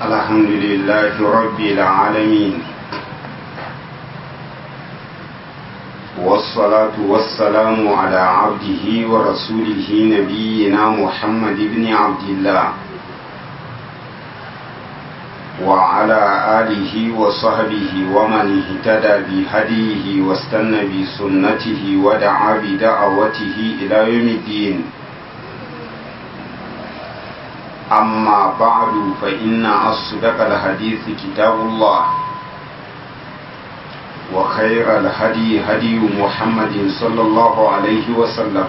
الحمد لله رب العالمين والصلاة والسلام على عبده ورسوله نبينا محمد بن عبد الله وعلى آله وصحبه ومن اهتدى بهديه واستنى بسنته ودعا بدعوته إلى يوم الدين أما بعد فإن أصدق الحديث كتاب الله وخير الهدي هدي محمد صلى الله عليه وسلم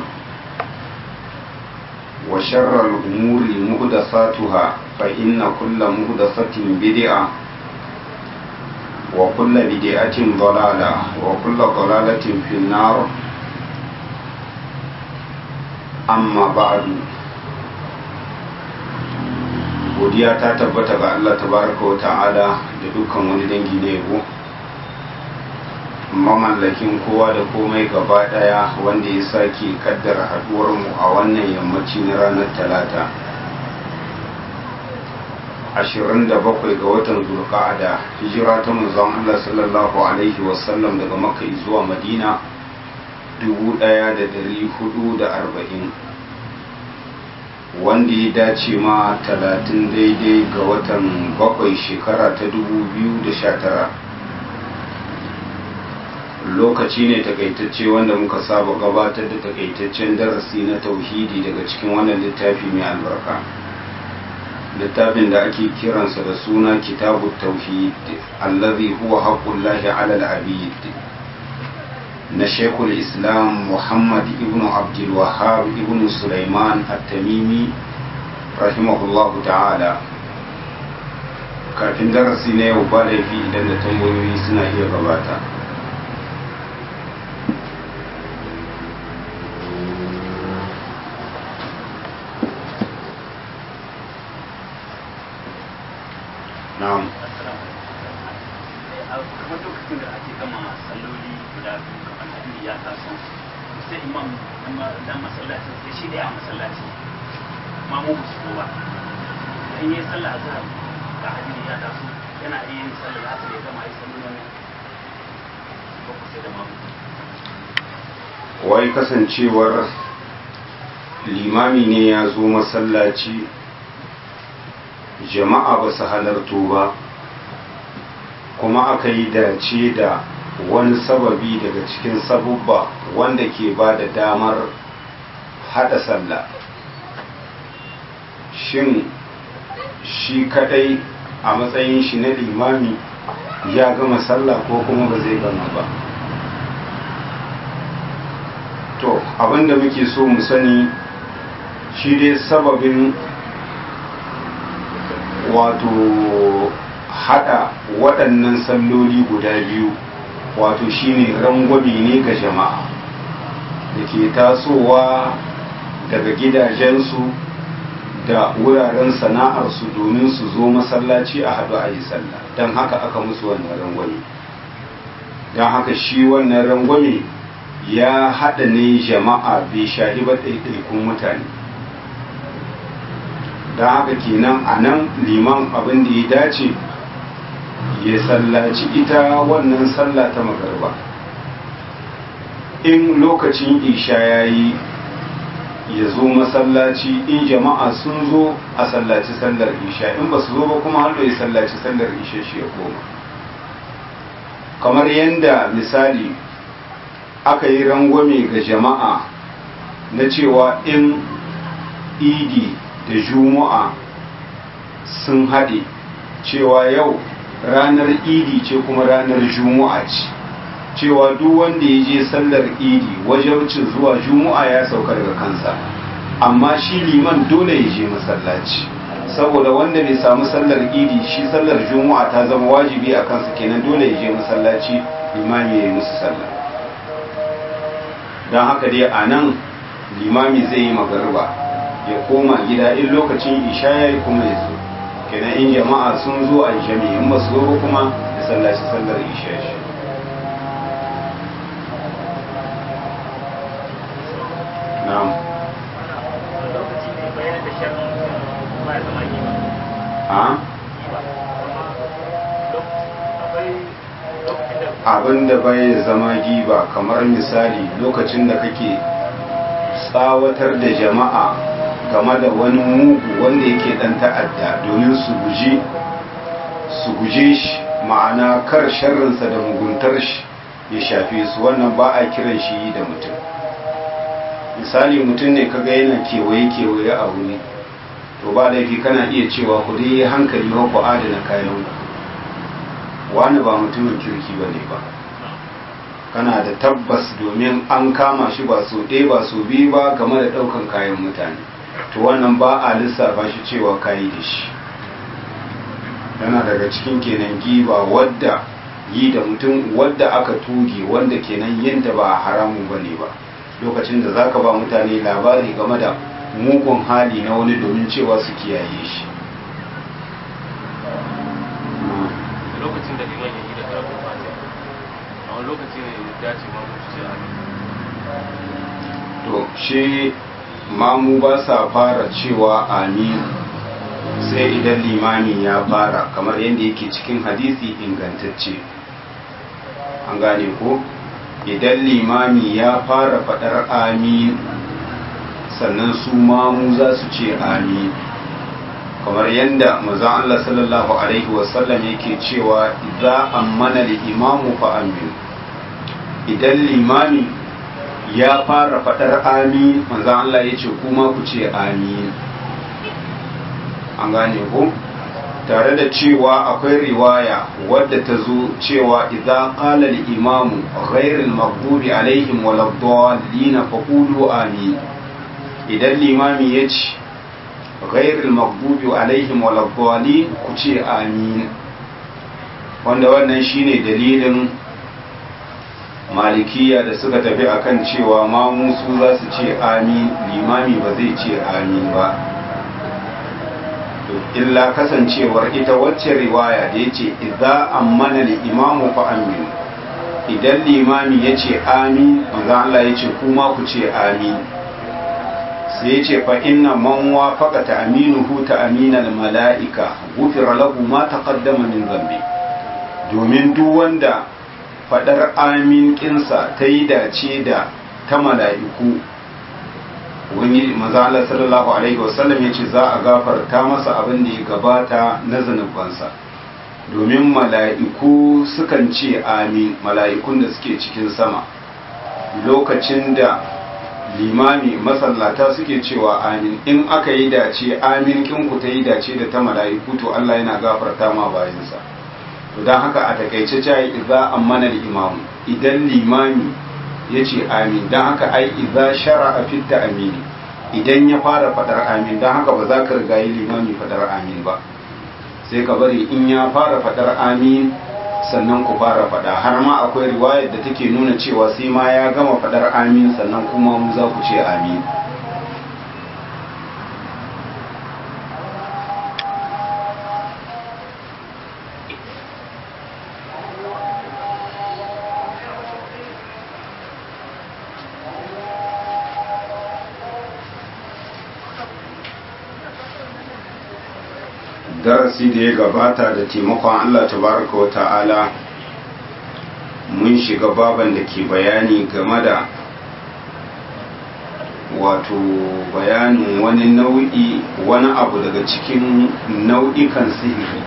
وشر الأمور مهدثاتها فإن كل مهدثة بدعة وكل بدعة ضلالة وكل ضلالة في النار أما بعد godiya ta tabbata ga Allah tabaraka wa ta'ala da dukkan wani dangi na yabo mamallakin kowa da komai gaba daya wanda ya sake kaddara haduwar mu a wannan yammaci na ranar talata 27 ga watan zulqa'ada hijira ta manzon Allah sallallahu alaihi wasallam daga makka zuwa madina 1440 wanda ya dace ma talatin daidai ga watan bakwai shekara ta dubu biyu da sha tara lokaci ne takaitacce wanda muka saba gabatar da takaitaccen darasi na tauhidi daga cikin wannan littafi mai albarka littafin da ake kiransa da suna kitabu tauhid allazi huwa haqqullahi ala al-abid na shekul islam muhammad ibn abdulwahab ibn sulaiman at-tamimi rahimahullahu ta'ala kafin darasi na yau ba laifi idan da tambayoyi suna iya gabata na'am kamar lokacin da ake gama salloli guda biyu kamar hadiri ya taso sai imam na masallaci sai shi da ya masallaci ma mu su ba in yi sallah azhar ga hadiri ya taso yana iya yin sallah asar ya gama yi sallolin ba ku sai da mamu wai kasancewar limami ne ya zo masallaci jama'a ba su halarto ba kuma aka yi dace da wani sababi daga cikin sabubba wanda ke ba da damar hada sallah shin shi kadai a matsayin shi na limami ya gama sallah ko kuma ba zai gama ba to abinda muke so mu sani shi dai sababin wato hada waɗannan salloli guda biyu wato shine rangwabi ne ga jama'a da ke tasowa daga gidajensu da wuraren sana'arsu domin su zo masallaci a haɗu a yi sallah don haka aka musu wannan rangwame don haka shi wannan rangwame ya haɗa ne jama'a bai shahi ba ɗaiɗaikun mutane don haka kenan a nan liman abin da ya dace ya sallaci ita wannan sallah ta magarba in lokacin isha ya yi ya zo masallaci in jama'a sun zo a sallaci sallar isha in ba su zo ba kuma hallo ya sallaci sallar isha shi ya koma kamar yadda misali aka yi rangwame ga jama'a na cewa in idi da juma'a sun haɗe cewa yau ranar idi ce kuma ranar juma'a ce cewa duk wanda ya je sallar idi wajabcin zuwa juma'a ya sauka daga kansa amma shi liman dole ya je masallaci saboda wanda bai samu sallar idi shi sallar juma'a ta zama wajibi a kansa kenan dole ya je masallaci limami ya yi musu sallar don haka dai a nan limami zai yi magarba ya koma gida in lokacin isha ya yi kuma ya zo kenan in jama'a sun zo a jami'i in ba su zo kuma da sallaci sallar isha shi na'am lokaci ne bayan da sharri ba ya zama yi a abin da bai zama giba kamar misali lokacin da kake tsawatar da jama'a game da wani mugu wanda yake dan ta'adda domin su guji su guje shi ma'ana kar sharrinsa da muguntar shi ya shafe su wannan ba a kiran shi da mutum misali mutum ne kaga yana kewaye-kewaye a wuri to ba laifi kana iya cewa ku dai hankali ba ku adana kayan wani ba mutumin kirki ba ne ba kana da tabbas domin an kama shi ba so ɗaya ba so biyu ba game da ɗaukan kayan mutane to wannan ba a lissafa shi cewa kayi da shi yana daga cikin kenan giba wadda yi da mutum wadda aka tuge wanda kenan yinta ba haramun ba ne ba lokacin da zaka ba mutane labari game da mugun hali na wani domin cewa su kiyaye shi lokacin da liman ya yi da karatun fatiha a wani lokaci ne ya dace ma mutu sai amin to shi mamu ba sa fara cewa amin sai idan limami ya fara kamar yadda yake cikin hadisi ingantacce an gane ko idan limami ya fara fadar amin sannan su mamu za su ce amin kamar yadda mazan Allah sallallahu Alaihi wasallam yake cewa idza ammana imamu fa amin idan limami ya fara fadar amin manzan Allah ya ce kuma ku ce amin an gane ku tare da cewa akwai riwaya wadda ta zo cewa idza qala al-imamu ghayr al-maghdubi alaihim waladdallin faqulu amin idan limami ya ce ghayr al-maghdubi alaihim waladdallin ku ce amin wanda wannan shine dalilin malikiya da suka tafi akan cewa ma musu za su ce amin limami ba zai ce amin ba illa kasancewar ita wacce riwaya da ya ce idza ammana imamu fa amin idan limami ya ce amin manzo Allah ya ce kuma ku ce amin sai ya ce fa inna man wafaqa ta'minuhu ta'minal mala'ika ghufira lahu ma taqaddama min dhanbi domin duk wanda fadar amin kinsa ta yi dace da ta mala'iku wani maza Allah sallallahu alaihi wasallam ya ce za a gafarta masa abin da ya gabata na zanubansa domin mala'iku sukan ce amin mala'ikun da suke cikin sama lokacin da limami masallata suke cewa amin in aka yi dace amin kinku ta yi dace da ta mala'iku to Allah yana gafarta ma bayansa to don haka a takaice cayi idza ammana imamu idan limami ya ce amin don haka ai idza shara a fitta amini idan ya fara fadar amin don haka ba za ka riga yi limami fadar amin ba sai ka bari in ya fara fadar amin sannan ku fara fada har ma akwai riwayar da take nuna cewa sai ma ya gama fadar amin sannan kuma mu za ku ce amin darasi da ya gabata da taimakon Allah tabaraka wa ta'ala mun shiga baban da ke bayani game da wato bayanin wani nau'i wani abu daga cikin nau'ikan sihiri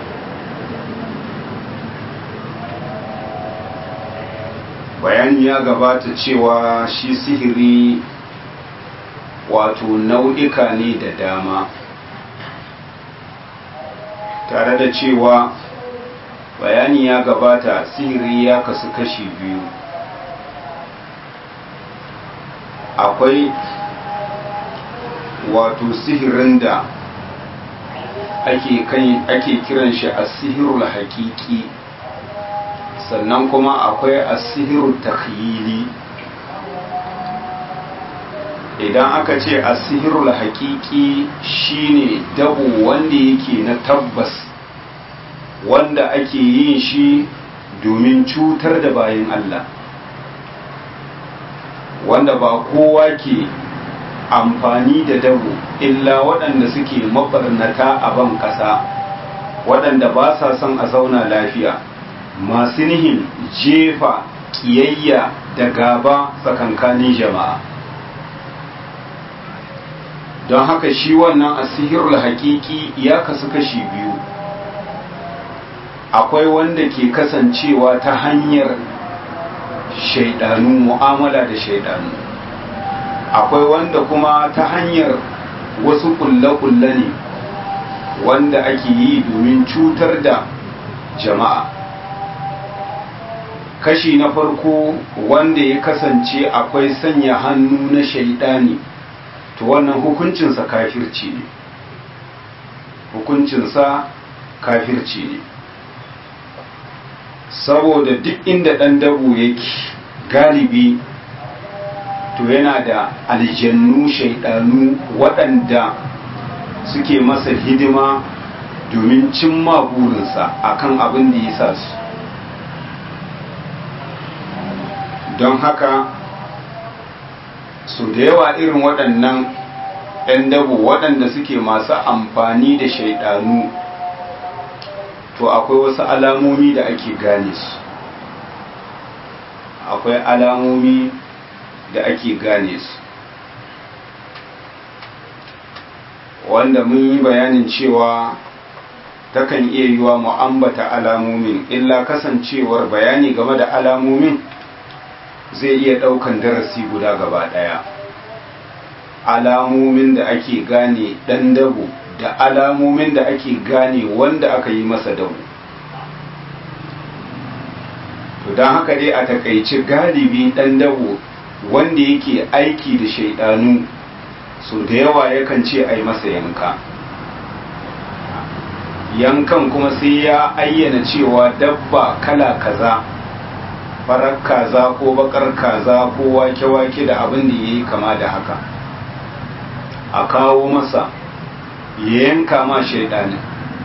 bayani ya gabata cewa shi sihiri wato nau'ika ne da dama tare da cewa bayani ya gabata sihiri ya kasu kashi biyu akwai wato sihirin da ake ake kiran shi a sihirul haƙiƙi sannan kuma akwai a sihirul takhyili idan aka ce a sihirul haƙiƙi shine dabo wanda yake na tabbas wanda ake yin shi domin cutar da bayan Allah wanda ba kowa ke amfani da dabo illa waɗanda suke mabarnata a ban ƙasa waɗanda ba sa son a zauna lafiya masu nihin jefa kiyayya da gaba tsakankanin jama'a don haka shi wannan asihirul haƙiƙi ya kasu kashi biyu akwai wanda ke kasancewa ta hanyar shaidanu mu'amala da shaidanu akwai wanda kuma ta hanyar wasu kulle-kulle ne wanda ake yi domin cutar da jama'a kashi na farko wanda ya kasance akwai sanya hannu na shaidani to wannan hukuncinsa kafirci ne hukuncinsa kafirci ne saboda duk inda ɗan dabo yake galibi to yana da aljannu shaidanu waɗanda suke masa hidima domin cimma burinsa akan abin da ya sa su don haka su da yawa irin waɗannan 'yan dabo waɗanda suke masu amfani da shaidanu to akwai wasu alamomi da ake gane su akwai alamomi da ake gane su wanda mun yi bayanin cewa takan iya yiwa mu ambata alamomin illa kasancewar bayani game da alamomin zai iya ɗaukan darasi guda gaba ɗaya alamomin da ake gane ɗan dabo da alamomin da ake gane wanda aka yi masa dabo to don haka dai a takaici galibi ɗan dabo wanda yake aiki da shaidanu so da yawa yakan ce a yi masa yanka yankan kuma sai ya ayyana cewa dabba kala kaza farar kaza ko bakar kaza ko wake-wake da abin da ya yi kama da haka a kawo masa ya yanka ma shaidanin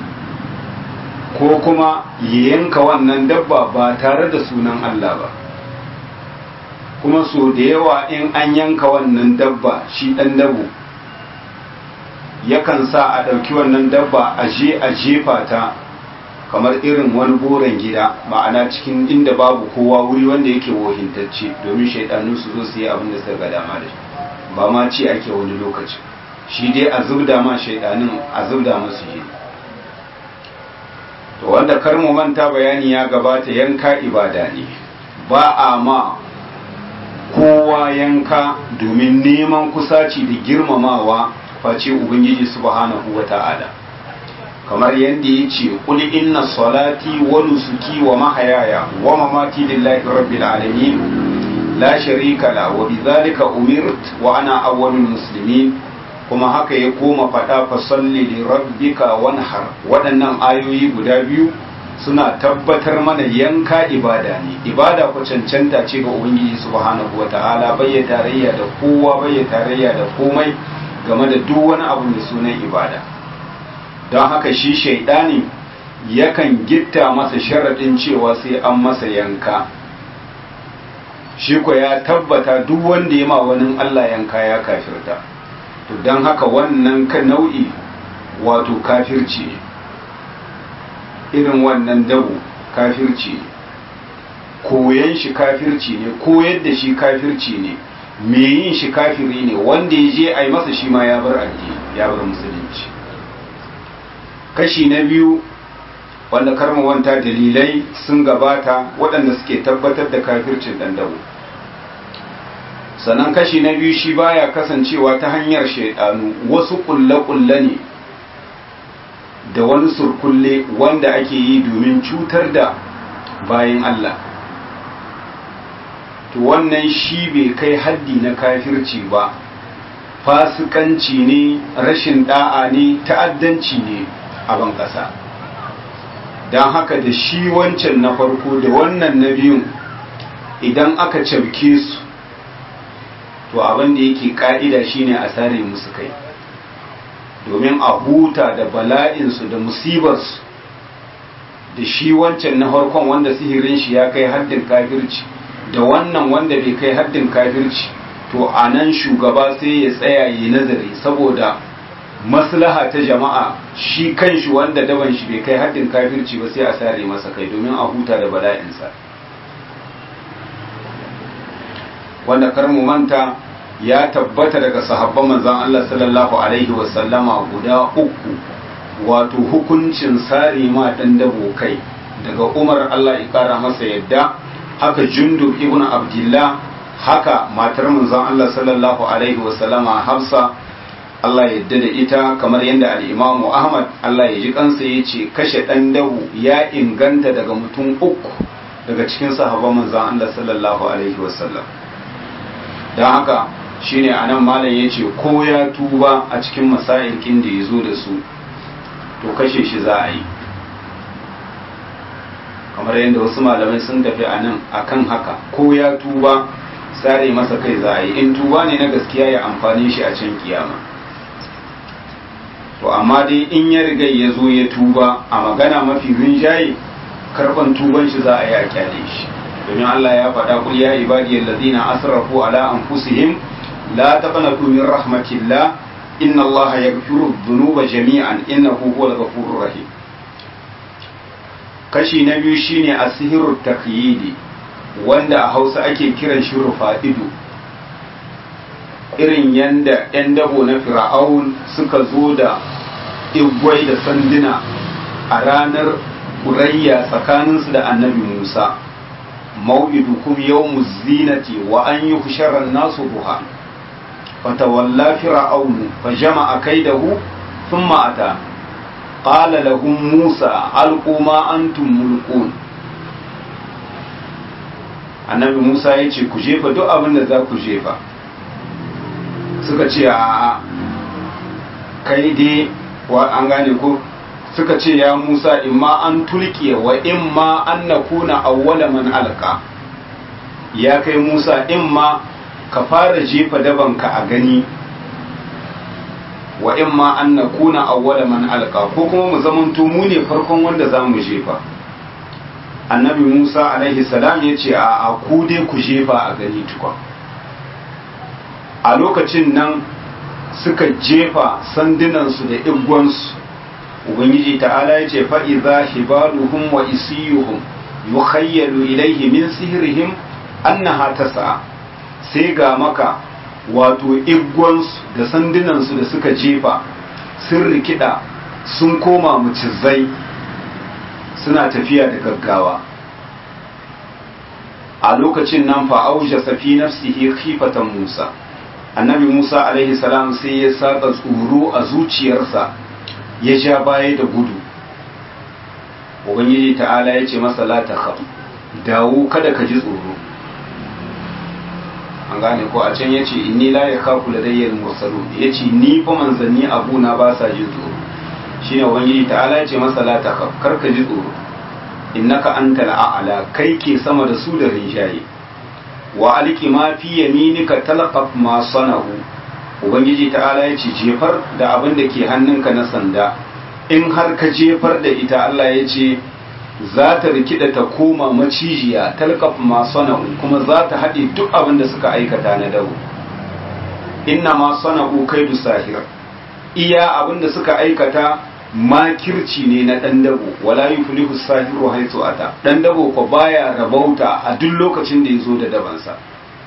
ko kuma ya yanka wannan dabba ba tare da sunan Allah ba kuma so da yawa in an yanka wannan dabba shi ɗan dabo yakan sa a ɗauki wannan dabba a je a jefa ta kamar irin wani goron gida ma'ana cikin inda babu kowa wuri wanda yake wohintacce domin shaidanu su zo su yi abin da suka ga dama da shi ba ma ci ake wani lokaci shi dai a zubda ma shaidanin a zubda musu yi to wanda kar mu manta bayani ya gabata yanka ibada ne ba a ma kowa yanka domin neman kusaci da girmamawa face ubangiji subhanahu wata'ala kamar yadda ya ce kul inna salati wa nusuki wa mahayaya wa mamati lillahi rabbil alamin la sharika la wa bidhalika umirt wa ana awwalul muslimin kuma haka ya koma fada fa salli li rabbika wanhar waɗannan ayoyi guda biyu suna tabbatar mana yanka ibada ne ibada ku cancanta ce ga ubangiji subhanahu wata'ala bai tarayya da kowa bai tarayya da komai game da duk wani abu mai sunan ibada don haka shi shaidani yakan gitta masa sharaɗin cewa sai an masa yanka shi ko ya tabbata duk wanda ya ma wani Allah yanka ya kafirta to don haka wannan ka nau'i wato kafirci ne irin wannan dabu kafirci ne koyan shi kafirci ne koyar da shi kafirci ne me yin shi kafiri ne wanda ya je a yi masa shi ma ya bar addini ya bar musulunci kashi na biyu wanda karmawanta dalilai sun gabata waɗanda suke tabbatar da kafircin ɗandawo sannan kashi na biyu shi baya kasancewa ta hanyar shaidanu wasu ƙulle-ƙulle ne da wani surkulle wanda ake yi domin cutar da bayan Allah to wannan shi bai kai haddi na kafirci ba fasikanci ne rashin da'a ne ta'addanci ne a ban ƙasa don haka da shi wancan na farko da wannan na biyun idan aka cabke su to abin da yake ka'ida shine a sare musu kai domin a huta da bala'insu da musibarsu da shi wancan na farkon wanda sihirin shi ya kai haddin kafirci da wannan wanda bai kai haddin kafirci to a nan shugaba sai ya tsaya yi nazari saboda maslaha ta jama'a shi kanshi wanda daban shi bai kai haddin kafirci ba sai a sare masa kai domin a huta da bala'insa wanda kar mu manta ya tabbata daga sahabban manzon Allah sallallahu alaihi wasallama guda uku wato hukuncin sare ma dan dabo kai daga Umar Allah ya kara masa yadda haka Jundub ibn Abdullah haka matar manzon Allah sallallahu alaihi wasallama Hafsa Allah ya yadda da ita kamar yadda al-Imam Ahmad Allah ya ji kansa yace kashe dan dabu ya inganta daga mutum uku daga cikin sahabban manzon Allah sallallahu alaihi wasallam dan haka shine anan malam yace ko ya tuba a cikin masailkin da yazo da su to kashe shi za a yi kamar yadda wasu malamai sun tafi a nan akan haka ko ya tuba sare masa kai za a yi in tuba ne na gaskiya ya amfani shi a can kiyama to amma dai in ya riga ya zo ya tuba a magana mafi rinjaye karban tuban shi za a yi a kyale shi domin Allah ya faɗa kul ya ibadiyal ladina asrafu ala anfusihim la taqnatu min rahmatillah inna Allah yaghfiru dhunuba jami'an innahu huwal ghafurur rahim kashi na biyu shine asihirut taqyidi wanda a Hausa ake kiran shi rufa'idu irin yanda 'yan dabo na fir'aun suka zo da igwai da sanduna a ranar kurayya tsakaninsu da annabi musa mau'idukum yawmuz zinati wa an yi husharar nasu buha fatawalla fir'aunu fa jama'a kaidahu thumma ata qala lahum musa alqu ma antum mulqun annabi musa ya ce ku jefa duk abin da za ku jefa suka ce a kai dai wa an gane ko suka ce ya Musa imma an tulkiya wa imma an nakuna awwala man alqa ya kai Musa imma ka fara jefa dabanka a gani wa imma an nakuna awwala man alqa ko kuma mu zamanto mu ne farkon wanda za mu jefa annabi Musa alaihi salam ya ce a ku dai ku jefa a gani tukwa a lokacin nan suka jefa sandunansu da igwansu ubangiji ta'ala ya ce fa'iza hibaluhum wa isiyuhum yukhayyalu ilaihi min sihirihim annaha tas'a sai ga maka wato igwansu da sandunansu da suka jefa sun rikida sun koma mucizai suna tafiya da gaggawa a lokacin nan fa'auja safi nafsihi khifatan musa annabi musa alaihi salam sai ya saka tsoro a zuciyarsa ya ja baya da gudu ubangiji ta'ala ya ce masa la ta dawo kada ka ji tsoro an gane ko a can ya ce inni la ya kafu da dayyar mursalu ya ce ni fa manzanni abuna ba sa jin tsoro shine ubangiji ta'ala ya ce masa la ta kar ka ji tsoro innaka antal a'la kai ke sama da su da rinjaye wa alki ma fi yaminika talqaf ma sanahu ubangiji ta'ala ya ce jefar da abin da ke hannunka na sanda in har ka jefar da ita Allah ya ce za ta rikida ta koma macijiya talqaf ma sanahu kuma za ta haɗe duk abin da suka aikata na dawo inna ma sanahu kaidu sahir iya abin da suka aikata makirci ne na ɗan dabo wala yuflihu sahiru haitu ata ɗan dabo ko baya rabauta a duk lokacin da ya zo da dabansa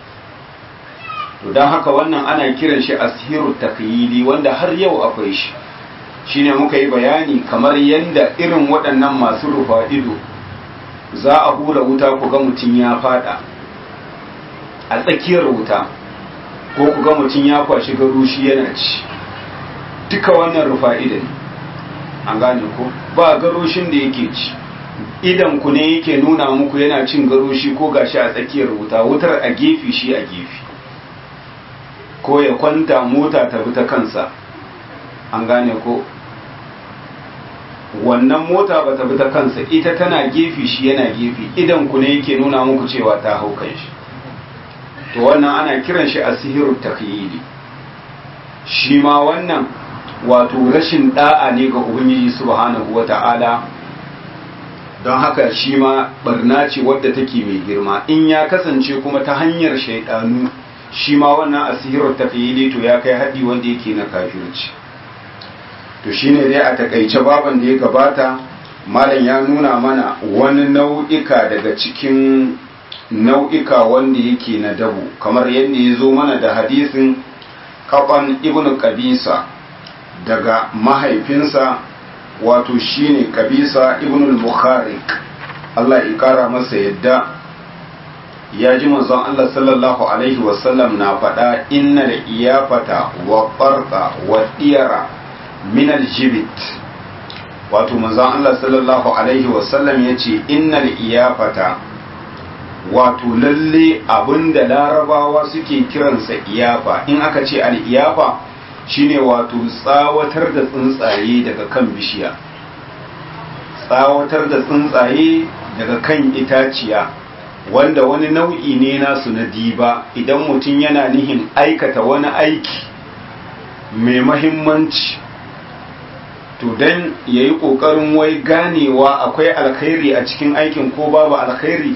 to don haka wannan ana kiran shi asiru takyidi wanda har yau akwai shi shine muka yi bayani kamar yadda irin waɗannan masu rufa ido za a hura wuta ku ga mutum ya fada a tsakiyar wuta ko ku ga mutum ya kwashi garushi yana ci duka wannan rufa ido ne an gane ko ba garoshin da yake ci idan ku ne yake nuna muku yana cin garoshi ko gashi a tsakiyar wuta wutar a gefe shi a gefe ko ya kwanta mota ta bi ta kansa an gane ko wannan mota ba ta bi ta kansa ita tana gefe shi yana gefe idan ku ne yake nuna muku cewa ta hau kan shi to wannan ana kiran shi a sihiru takyidi shi ma wannan wato rashin da'a ne ga ubangiji subhanahu wata'ala don haka shi ma barna ce wadda take mai girma in ya kasance kuma ta hanyar shaidanu shi ma wannan asirar tafiyili to ya kai haɗi wanda yake na kafirci to shine dai a takaice baban da ya gabata malam ya nuna mana wani nau'ika daga cikin nau'ika wanda yake na dabu kamar yadda ya zo mana da hadisin kafan ibn kabisa daga mahaifinsa wato shine kabisa ibn al-bukharik Allah ya kara masa yadda ya ji manzon Allah sallallahu alaihi wasallam na faɗa inna da iyafata wa farqa wa diyara min aljibit wato manzon Allah sallallahu alaihi wasallam ya ce inna da iyafata wato lalle abinda larabawa suke kiransa iyafa in aka ce al-iyafa shine wato tsawatar da tsuntsaye daga kan bishiya tsawatar da tsuntsaye daga kan itaciya wanda wani nau'i ne nasu na diba idan mutum yana nihin aikata wani aiki mai mahimmanci to don ya yi ƙoƙarin wai ganewa akwai alkhairi a cikin aikin ko babu alkhairi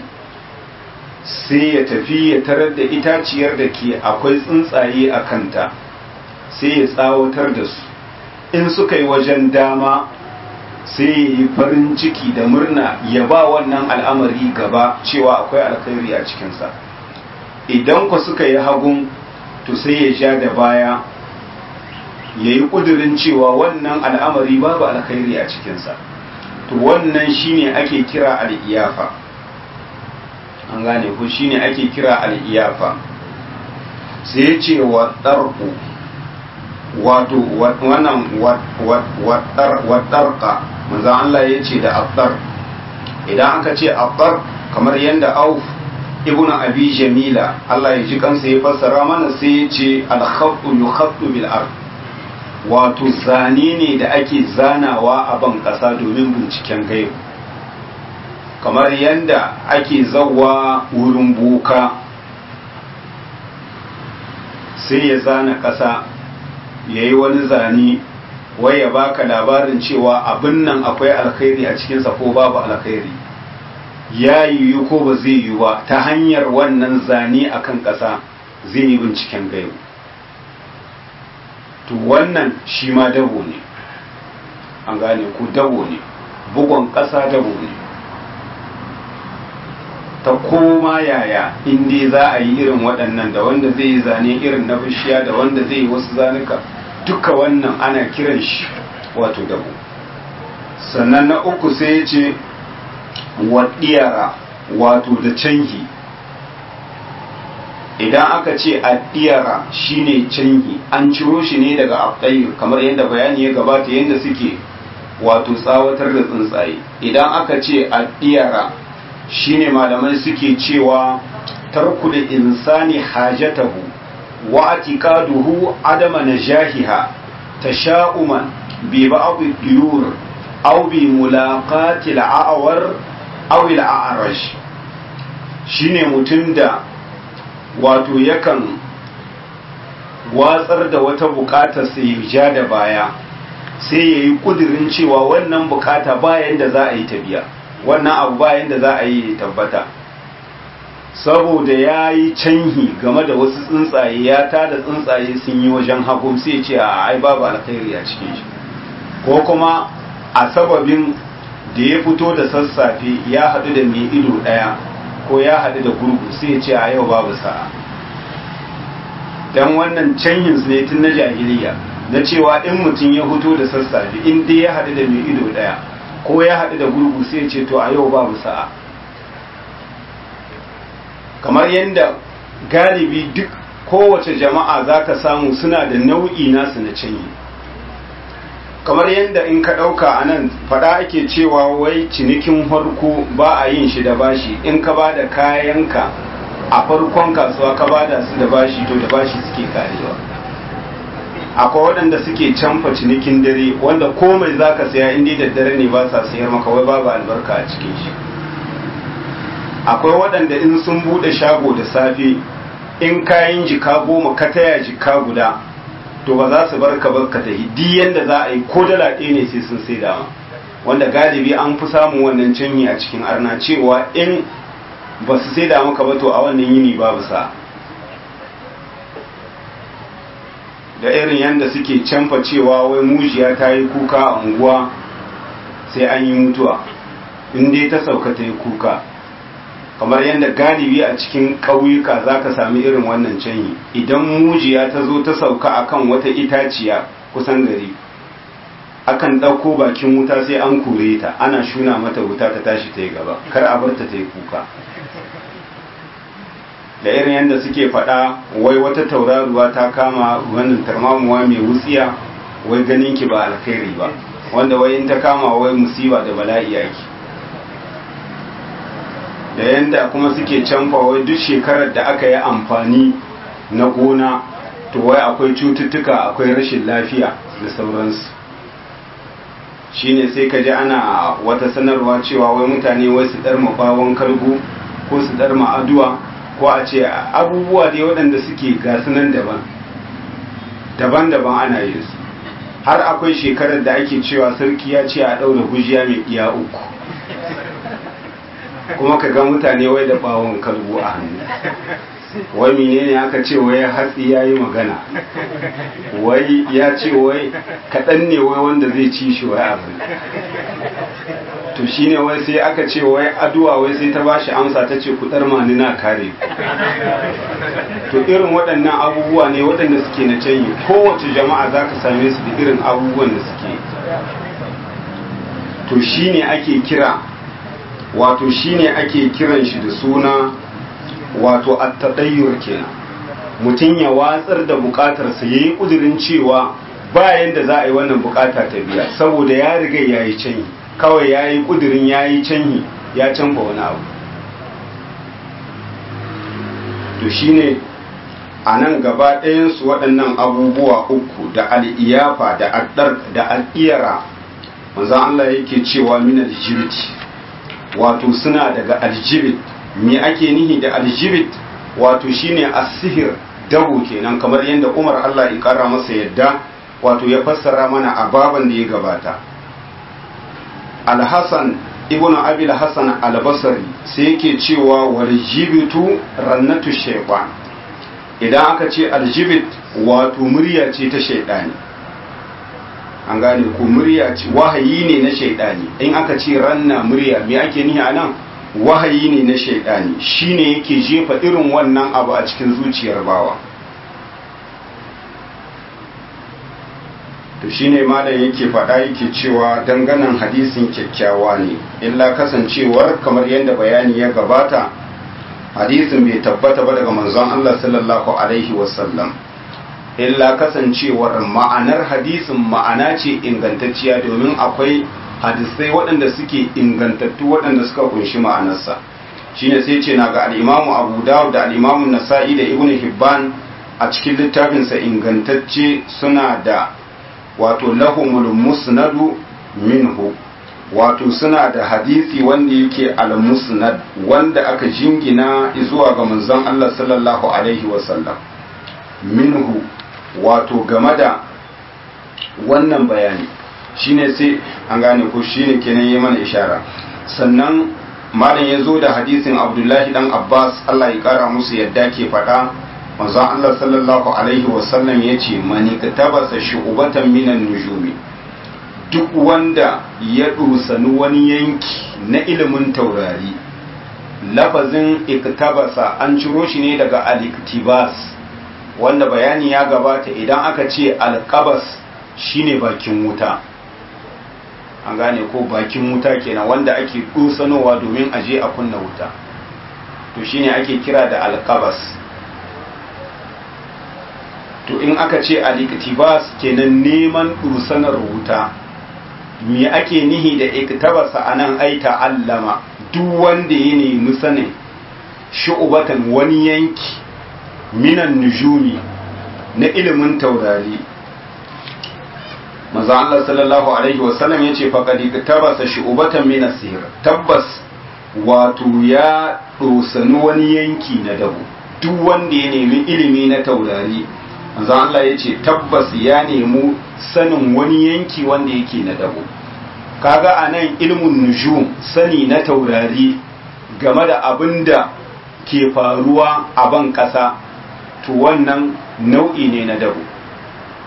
sai ya tafi ya tarar da itaciyar da ke akwai tsuntsaye a kanta sai ya tsawatar da su in suka yi wajen dama sai ya yi farin ciki da murna ya ba wannan al'amari gaba cewa akwai alkhairi a cikinsa idan ku suka yi hagun to sai ya ja da baya ya yi ƙudurin cewa wannan al'amari babu alkhairi a cikinsa to wannan shine ake kira al'iyafa an gane ku shine ake kira al'iyafa sai ya ce wa ɗarku wato wannan waɗarka manzan Allah ya ce da abdar idan aka ce abdar kamar yadda auf ibn abi jamila Allah ya ji kansa ya fassara mana sai ya ce alkhattu yukhattu bil ard wato zane ne da ake zanawa a ban ƙasa domin binciken gaibu kamar yadda ake zawa wurin boka sai ya zana ƙasa ya yi wani zane wai ya baka labarin cewa abin nan akwai alkhairi a cikinsa ko babu alkhairi ya yiwu ko ba zai yiwu ba ta hanyar wannan zane akan ƙasa zai yi binciken gaibu to wannan shi ma dabo ne an gane ku dabo ne bugon ƙasa dabo ne ta koma yaya inda za a yi irin waɗannan da wanda zai yi zane irin na bishiya da wanda zai yi wasu zanuka duka wannan ana kiran shi wato dabo sannan na uku sai ya ce waɗiyara wato da canhi idan aka ce addiyara shine canhi an ciro shi ne daga abdayir kamar yadda bayani ya gabata yadda suke wato tsawatar da tsuntsaye idan aka ce addiyara shine malamai suke cewa tarku da insani hajatahu wa atiqaduhu adama najahiha tasha'uman bi ba'd diyur aw bi mulaqati al-a'war aw al-a'raj shine mutum da wato yakan watsar da wata bukata sai ya ja da baya sai ya yi kudirin cewa wannan bukata bayan da za a yi ta biya wannan abu bayan da za a yi tabbata saboda ya yi canhi game da wasu tsuntsaye ya tada tsuntsaye sun yi wajen hagu sai ce a ai babu alkhairi a cikin shi ko kuma a sababin da ya fito da sassafe ya haɗu da mai ido ɗaya ko ya haɗu da gurgu sai ce a yau babu sa'a don wannan canhin ne tun na jahiliya na cewa in mutum ya fito da sassafe in dai ya haɗu da mai ido ɗaya ko ya haɗu da gurgu sai ce to a yau babu sa'a kamar yadda galibi duk kowace jama'a za ka samu suna da nau'i nasu na canyi kamar yadda in ka ɗauka a nan faɗa ake cewa wai cinikin farko ba a yin shi da bashi in ka ba da kayanka a farkon kasuwa ka ba da su da bashi to da bashi suke karewa akwai waɗanda suke canfa cinikin dare wanda komai za ka saya inda da dare ne ba sa sayar maka wai babu albarka a cikin shi akwai waɗanda in sun buɗe shago da safe in kayan jika goma ka taya jika guda to ba za su bar ka bar ka ta hidi yanda za a yi ko dala ɗaya ne sai sun sai dama wanda galibi an fi samun wannan canyi a cikin arna cewa in ba su sai da maka ba to a wannan yini babu sa da irin yadda suke canfa cewa wai mujiya ta yi kuka a unguwa sai an yi mutuwa in dai ta sauka ta yi kuka kamar yadda galibi a cikin ƙauyuka za ka sami irin wannan canyi idan mujiya ta zo ta sauka akan wata itaciya kusan gari akan ɗauko bakin wuta sai an kore ta ana shuna mata wuta ta tashi ta yi gaba kar a bar ta ta yi kuka da irin yadda suke faɗa wai wata tauraruwa ta kama wannan tarmamuwa mai wutsiya wai ganin ki ba alkhairi ba wanda wai in ta kama wai musiba da bala'i yake da yadda kuma suke canfa wai duk shekarar da aka yi amfani na gona to wai akwai cututtuka akwai rashin lafiya da sauransu shine sai ka ji ana wata sanarwa cewa wai mutane wai su ɗarma bawon kargo ko su ɗarma aduwa ko a ce abubuwa dai waɗanda suke gasunan daban daban-daban ana yin su har akwai shekarar da ake cewa sarki ya ce a ɗaura gujiya mai iya uku kuma ka ga mutane wai da bawon kalbo a hannu wai menene aka ce wai hatsi ya yi magana wai ya ce wai kaɗan ne wai wanda zai ci shi wai abu to shine wai sai aka ce wai aduwa wai sai ta bashi amsa ta ce kudar mani na kare to irin waɗannan abubuwa ne waɗanda suke na canyi kowace jama'a za ka same su da irin abubuwan da suke to shine ake kira wato shine ake kiran shi da suna wato attadayyur kenan mutum ya watsar da bukatarsa ya yi ƙudurin cewa bayan da za a yi wannan bukata ta biya saboda ya riga ya yi canyi kawai ya yi ƙudurin ya yi canyi ya canfa wani abu to shine a nan gaba ɗayansu waɗannan abubuwa uku da al'iyafa da addar da al'iyara manzan Allah yake cewa min aljibit wato suna daga aljibit me ake nihi da aljibit wato shine asihir dabu kenan kamar yadda Umar Allah ya kara masa yadda wato ya fassara mana a baban da ya gabata Al-Hasan ibnu Abi al-Hasan al-Basri sai yake cewa wal jibitu rannatu shaytan idan aka ce aljibit wato murya ce ta shaydani an gane ko murya ce wahayi ne na shaydani in aka ce ranna murya me ake nihi anan wahayi ne na shaidani shine yake jefa irin wannan abu a cikin zuciyar bawa to shine malam yake faɗa yake cewa danganan hadisin kyakkyawa ne illa kasancewar kamar yadda bayani ya gabata hadisin bai tabbata ba daga manzon Allah sallallahu alaihi wasallam illa kasancewar ma'anar hadisin ma'ana ce ingantacciya domin akwai hadisai waɗanda suke ingantattu waɗanda suka kunshi ma'anarsa shine sai ce na ga al'imamu abu dawud da al'imamu nasa'i da ibn hibban a cikin littafinsa ingantacce suna da wato lahumul musnadu minhu wato suna da hadisi wanda yake al-musnad wanda aka jingina zuwa ga manzon Allah sallallahu alaihi wasallam minhu wato game da wannan bayani shine sai an gane ko shine kenan yi mana ishara sannan malam ya zo da hadisin abdullahi dan abbas allah ya kara musu yadda ke faɗa manzon allah sallallahu alaihi wasallam ya ce mani tabasa shu'ubatan minan nujumi duk wanda ya dosani wani yanki na ilimin taurari lafazin iktabasa an ciro shi ne daga al-iktibas wanda bayani ya gabata idan aka ce alkabas shine bakin wuta an gane ko bakin wuta kenan wanda ake dosanowa domin aje a kunna wuta to shine ake kira da alkabas to in aka ce aliktibas kenan neman dusanar wuta me ake nihi da iktabasa anan ai ta'allama duk wanda ya nemi sanin shu'ubatan wani yanki minan nujumi na ilimin taurari manzo Allah sallallahu alaihi wasallam yace faqad tabasa shu'batan min as-sihr tabbas wato ya dosani wani yanki na dabo duk wanda ya nemi ilimi na taurari manzo Allah yace tabbas ya nemi sanin wani yanki wanda yake na dabo kaga anan ilmun nujum sani na taurari game da abinda ke faruwa a ban kasa to wannan nau'i ne na dabo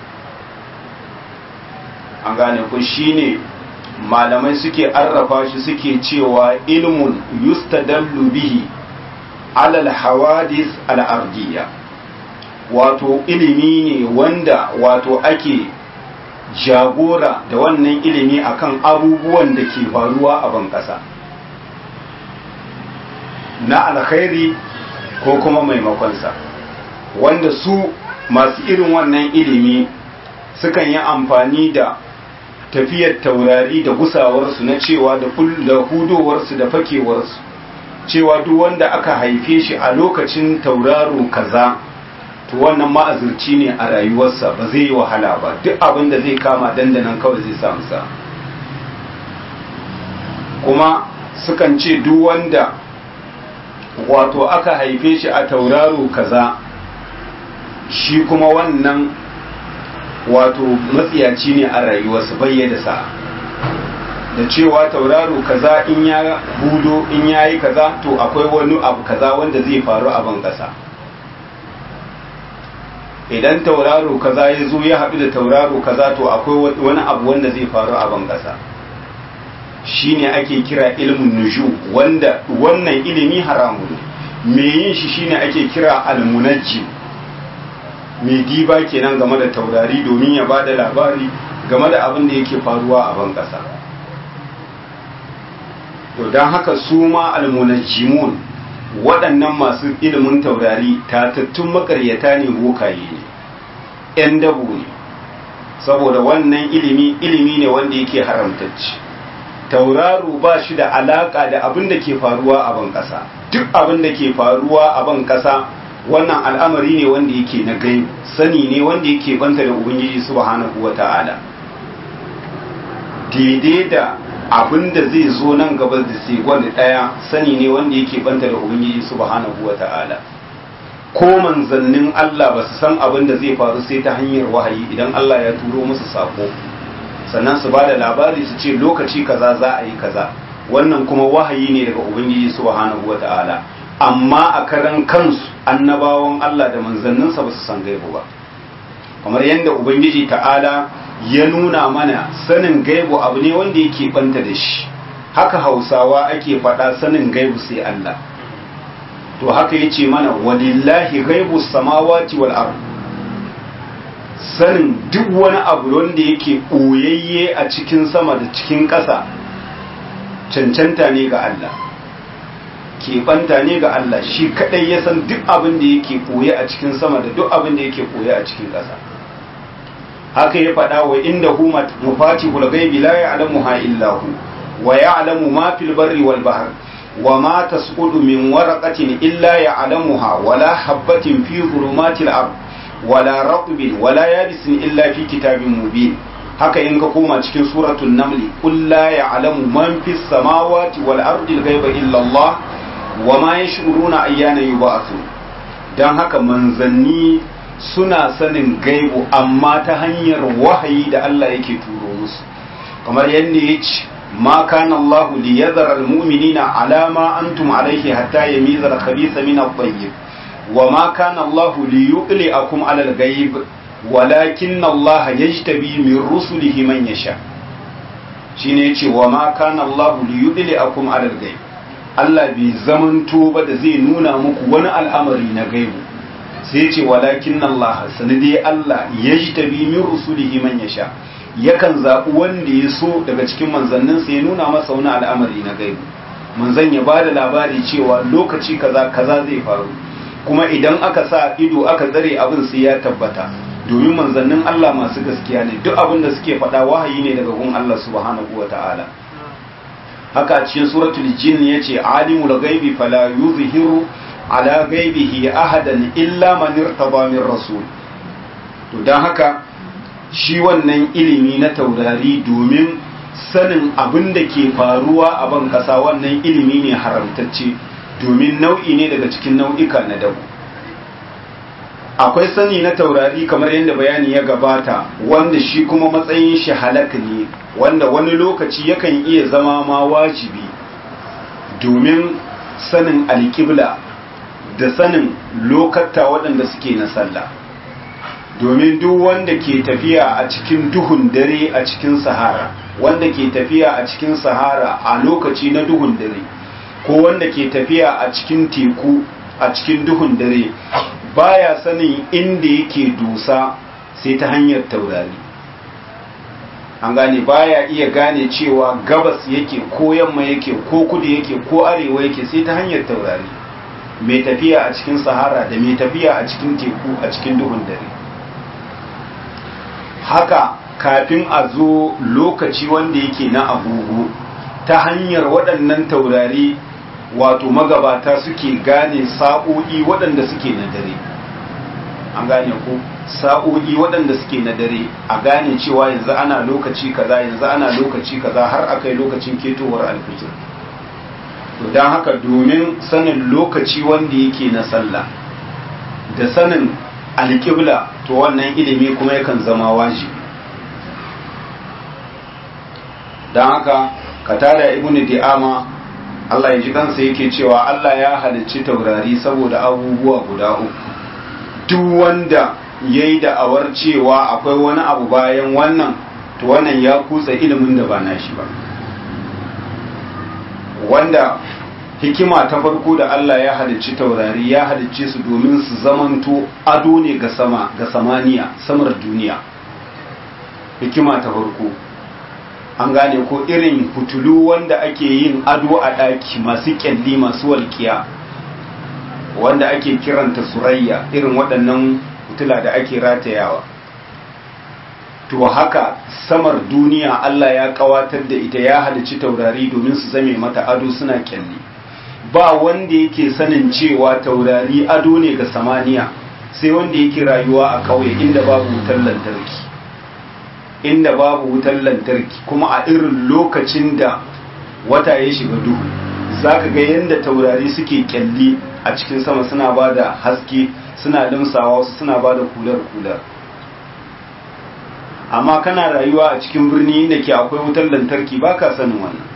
an gane ku shine malamai suke arrafa shi suke cewa ilmun yustadallu bihi alal hawadis al'ardiyya wato ilimi ne wanda wato ake jagora da wannan ilimi akan abubuwan da ke faruwa a ban ƙasa na alkhairi ko kuma maimakonsa wanda su masu irin wannan ilimi sukan yi amfani da tafiyar taurari da gusawarsu na cewa da hudowarsu da fakewarsu cewa duk wanda aka haife shi a lokacin tauraro kaza to wannan ma'azurci ne a rayuwarsa ba zai yi wahala ba duk abin da zai kama dandanan kawai zai samu sa kuma sukan ce duk wanda wato aka haife shi a tauraro kaza shi kuma wannan wato matsiyaci ne a rayuwarsa bayyana sa'a da cewa tauraro kaza in ya hudo in ya yi kaza to akwai wani abu kaza wanda zai faru a ban ƙasa idan tauraro kaza ya zo ya haɗu da tauraro kaza to akwai wani abu wanda zai faru a ban ƙasa shine ake kira ilmin nuju wanda wannan ilimi haramun me yin shi shine ake kira almunajji mai diba kenan game da taurari domin ya ba da labari game da abin da yake faruwa a ban ƙasa to don haka su ma almunajjimun waɗannan masu ilimin taurari tatattun makaryata ne bokaye ne ‘yan dabo ne saboda wannan ilimi ilimi ne wanda yake haramtacci tauraro ba shi da alaƙa da abin da ke faruwa a ban ƙasa duk abin da ke faruwa a ban ƙasa wannan al'amari ne wanda yake na gai sani ne wanda yake banta da ubangiji subhanahu wa ta'ala daidai da abin da zai zo nan gaba da sai wani ɗaya sani ne wanda yake banta da ubangiji subhanahu wa ta'ala ko manzannin Allah ba su san abin da zai faru sai ta hanyar wahayi idan Allah ya turo musu sako sannan su ba da labari su ce lokaci kaza za a yi kaza wannan kuma wahayi ne daga ubangiji subhanahu wa ta'ala amma a karan kansu annabawan Allah da manzanninsa ba su san gaibu ba kamar yadda ubangiji ta'ala ya nuna mana sanin gaibu abu ne wanda yake banta da shi haka hausawa ake faɗa sanin gaibu sai Allah to haka yace mana walillahi gaibu samawati wal ard sanin duk wani abu wanda yake ɓoyayye a cikin sama da cikin ƙasa cancanta ne ga Allah keɓanta ne ga Allah shi kaɗai ya san duk abin da yake ɓoye a cikin sama da duk abin da yake ɓoye a cikin ƙasa haka ya faɗa wa inda hu mafatihul ghaibi la ya'lamuha illa hu wa ya'lamu ma fil barri wal bahr wa ma tasqutu min waraqatin illa ya'lamuha wa la habatin fi dhulumatil ard wa la ratbin wa la yabisin illa fi kitabin mubin haka in ka koma cikin suratul naml qul la ya'lamu man fis samawati wal ardi al ghaiba illa Allah wa ma yash'uruna ayyana yub'athun dan haka manzanni suna sanin gaibu amma ta hanyar wahayi da Allah yake turo musu kamar yadda ya ce ma kana Allah li yadhara almu'minina ala ma antum alayhi hatta yamiza al-khabitha min at-tayyib wa ma kana Allah li yuqli'akum ala al-ghaib walakin Allah yajtabi min rusulihi man yasha shine yace wa ma kana Allah li yuqli'akum ala al-ghaib Allah bai zamanto ba da zai nuna muku wani al'amari na gaibu sai ce walakin Allah sani dai Allah ya ji tabi min rusulihi man yasha yakan zaɓi wanda ya so daga cikin manzanninsa ya nuna masa wani al'amari na gaibu manzan ya ba da labari cewa lokaci kaza kaza zai faru kuma idan aka sa ido aka tsare abin sai ya tabbata domin manzannin Allah masu gaskiya ne duk abin da suke faɗa wahayi ne daga gun Allah subhanahu wa ta'ala haka cikin suratul jin yace alimul ghaibi fala yuzhiru ala gaibihi ahadan illa man irtaba min rasul to dan haka shi wannan ilimi na taurari domin sanin abin da ke faruwa a ban kasa wannan ilimi ne haramtacce domin nau'i ne daga cikin nau'ika na dabu akwai sani na taurari kamar yadda bayani ya gabata wanda shi kuma matsayin shi halak ne wanda wani lokaci yakan iya zama ma wajibi domin sanin alƙibla da sanin lokata waɗanda suke na sallah domin duk wanda ke tafiya a cikin duhun dare a cikin sahara wanda ke tafiya a cikin sahara a lokaci na duhun dare ko wanda ke tafiya a cikin teku a cikin duhun dare baya sanin inda yake dusa sai ta hanyar taurari an gane baya iya gane cewa gabas yake ko yamma yake ko kudu yake ko arewa yake sai ta hanyar taurari mai tafiya a cikin sahara da mai tafiya a cikin teku a cikin duhun dare haka kafin a zo lokaci wanda yake na agogo ta hanyar waɗannan taurari wato magabata suke gane sa'o'i waɗanda suke na dare an gane ko sa'o'i waɗanda suke na dare a gane cewa yanzu ana lokaci kaza yanzu ana lokaci kaza har akai lokacin ketowar alfijir to don haka domin sanin lokaci wanda yake na sallah da sanin alƙibla to wannan ilimi kuma yakan zama wajibi don haka katada ibnu di'ama Allah ya ji kansa yake cewa Allah ya halicci taurari saboda abubuwa guda uku duk wanda ya yi da'awar cewa akwai wani abu bayan wannan to wannan ya kutsa ilimin da ba nashi ba wanda hikima ta farko da Allah ya halicci taurari ya halicce su domin su zamanto ado ne ga sama ga samaniya samar duniya hikima ta farko an gane ko irin fitulu wanda ake yin ado a ɗaki masu kyalli masu walƙiya wanda ake kiranta surayya irin waɗannan fitila da ake ratayawa to haka samar duniya Allah ya kawatar da ita ya halicci taurari domin su zame mata ado suna kyalli ba wanda yake sanin cewa taurari ado ne ga samaniya sai wanda yake rayuwa a ƙauye inda babu wutar lantarki inda babu wutar lantarki kuma a irin lokacin da wata ya shiga duhu za ka ga yadda taurari suke kyalli a cikin sama suna ba da haske suna limsawa wasu suna ba da kular-kular amma kana rayuwa a cikin birni inda ke akwai wutar lantarki ba ka sanin wannan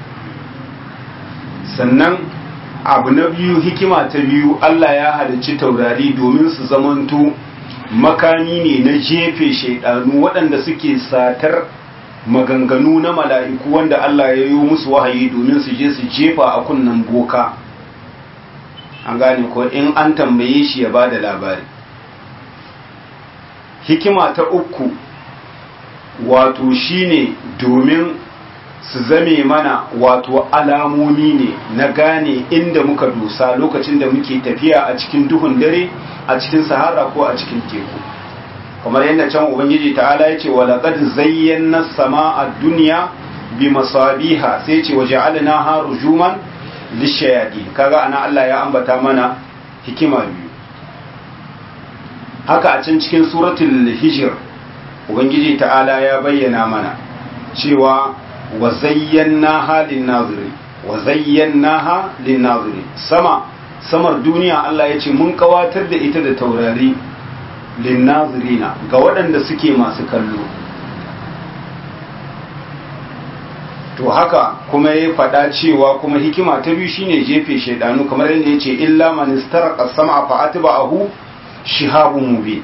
sannan abu na biyu hikima ta biyu allah ya halicci taurari domin su zamanto makami ne na jefe shaidanu waɗanda suke satar maganganu na mala'iku wanda Allah ya yi musu wahayi domin su je su jefa a kunnen boka an gane ko in an tambaye shi ya ba da labari hikima ta uku wato shine domin su zame mana wato alamomi ne na gane inda muka dosa lokacin da muke tafiya a cikin duhun dare a cikin sahara ko a cikin teku kamar yadda can ubangiji ta'ala ya ce walaƙad zayyana sama a duniya bi masabiha sai ce waje alina ha rujuman lishayadi kaga ana Allah ya ambata mana hikima biyu haka a can cikin suratul hijir ubangiji ta'ala ya bayyana mana cewa wa zayyana ha lin naziri wa zayyana ha lin naziri sama samar duniya Allah ya ce mun kawatar da ita da taurari linnazirina ga waɗanda suke masu kallo to haka kuma ya faɗa cewa kuma hikima ta biyu shine jefe shaidanu kamar yadda ya ce illa man istaraqa sam'a fa atba'ahu shihabun mubin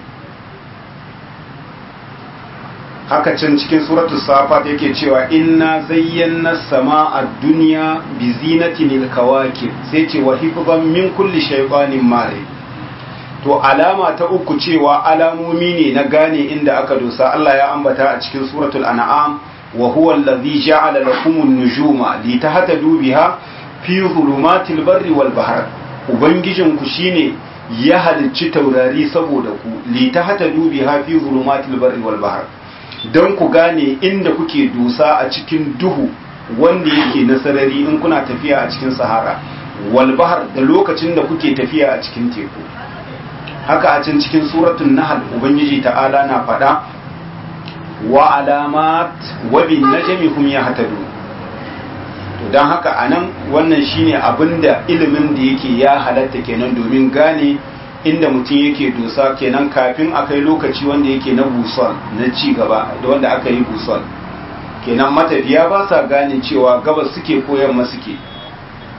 haka can cikin suratul safat yake cewa inna zayyana sama'a dunya bi zinatin al-kawakib sai ce wa hifzan min kulli shaytanin mare to alama ta uku cewa alamomi ne na gane inda aka dosa Allah ya ambata a cikin suratul an'am wa huwa allazi ja'ala lakum an-nujuma litahtadu biha fi dhulumatil barri wal bahr ubangijin ku shine ya halicci taurari saboda ku litahtadu biha fi dhulumatil barri wal bahr dan ku gane inda kuke dosa a cikin duhu wanda yake na sarari in kuna tafiya a cikin sahara wal bahr da lokacin da kuke tafiya a cikin teku haka a can cikin suratun nahal ubangiji ta'ala na faɗa wa alamat wa bin najmi hum yahtadun to dan haka anan wannan shine abinda ilimin da yake ya halatta kenan domin gane inda mutum yake dosa kenan kafin akai lokaci wanda yake na busol na ci gaba da wanda aka yi busol kenan matafiya ba sa gane cewa gabas suke ko yamma suke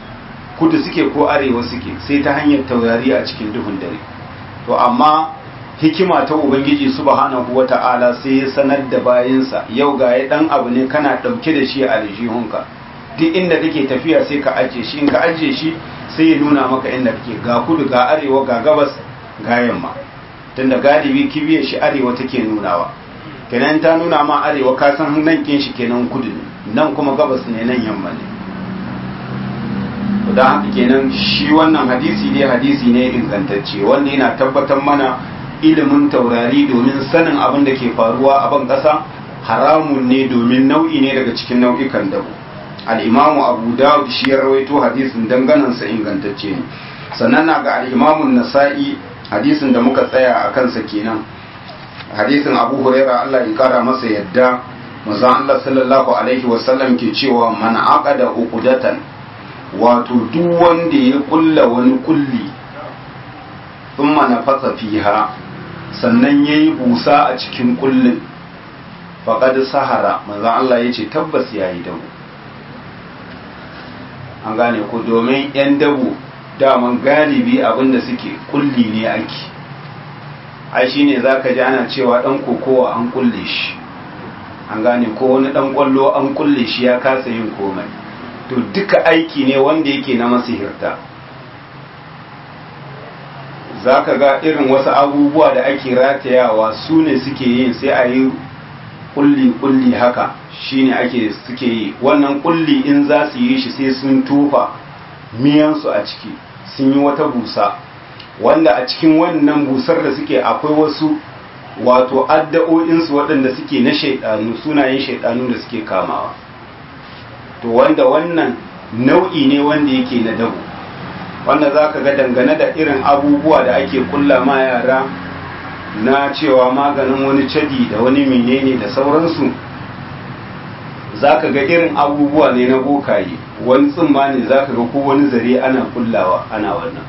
kudu suke ko arewa suke sai ta hanyar taurari a cikin duhun dare to amma hikima ta ubangiji subhanahu wata'ala sai ya sanar da bayansa yau ga ya dan abu ne kana dauke da shi a aljihunka duk inda kake tafiya sai ka ajiye shi in ka ajiye shi sai ya nuna maka inda kake ga kudu ga arewa ga gabas ga yamma tunda galibi kibiyar shi arewa take nunawa kenan ta nuna ma arewa ka san nan kin shi kenan kudu ne nan kuma gabas ne nan yamma ne don haka kenan shi wannan hadisi ne hadisi ne ingantacce wanda yana tabbatar mana ilimin taurari domin sanin abin da ke faruwa a ban ƙasa haramun ne domin nau'i ne daga cikin nau'ikan dabo al'imamu abu dawud shi ya rawaito hadisin danganansa ingantacce ne sannan na ga al'imamun nasa'i hadisin da muka tsaya a kansa kenan hadisin abu huraira allah ya kara masa yadda manzon allah sallallahu alaihi wasallam ke cewa man aqada uqdatan wato duk wanda ya kulla wani kulli thumma nafasa fiha sannan yayi busa a cikin kullin faqad sahara manzon allah yace tabbas yayi dawo an gane ko domin 'yan dabo daman galibi abinda suke kulli ne ake ai shine zaka ji ana cewa dan kokowa an kulle shi an gane ko wani dan kwallo an kulle shi ya kasa yin komai to duka aiki ne wanda yake na masihirta zaka ga irin wasu abubuwa da ake ratayawa su ne suke yin sai a yi kulli kulli haka shine ake suke yi wannan kulli in za su yi shi sai sun tofa miyansu a ciki sun yi wata busa wanda a cikin wannan busar da suke akwai wasu wato addu'o'insu waɗanda suke na shaidanu sunayen shaidanu da suke kamawa to wanda wannan nau'i ne wanda yake na dabo wanda za ka ga dangane da irin abubuwa da ake kulla ma yara na cewa maganin wani cadi da wani menene da sauransu za ka ga irin abubuwa ne na bokaye wani tsimma ne za ka ga ko wani zare ana kullawa ana wannan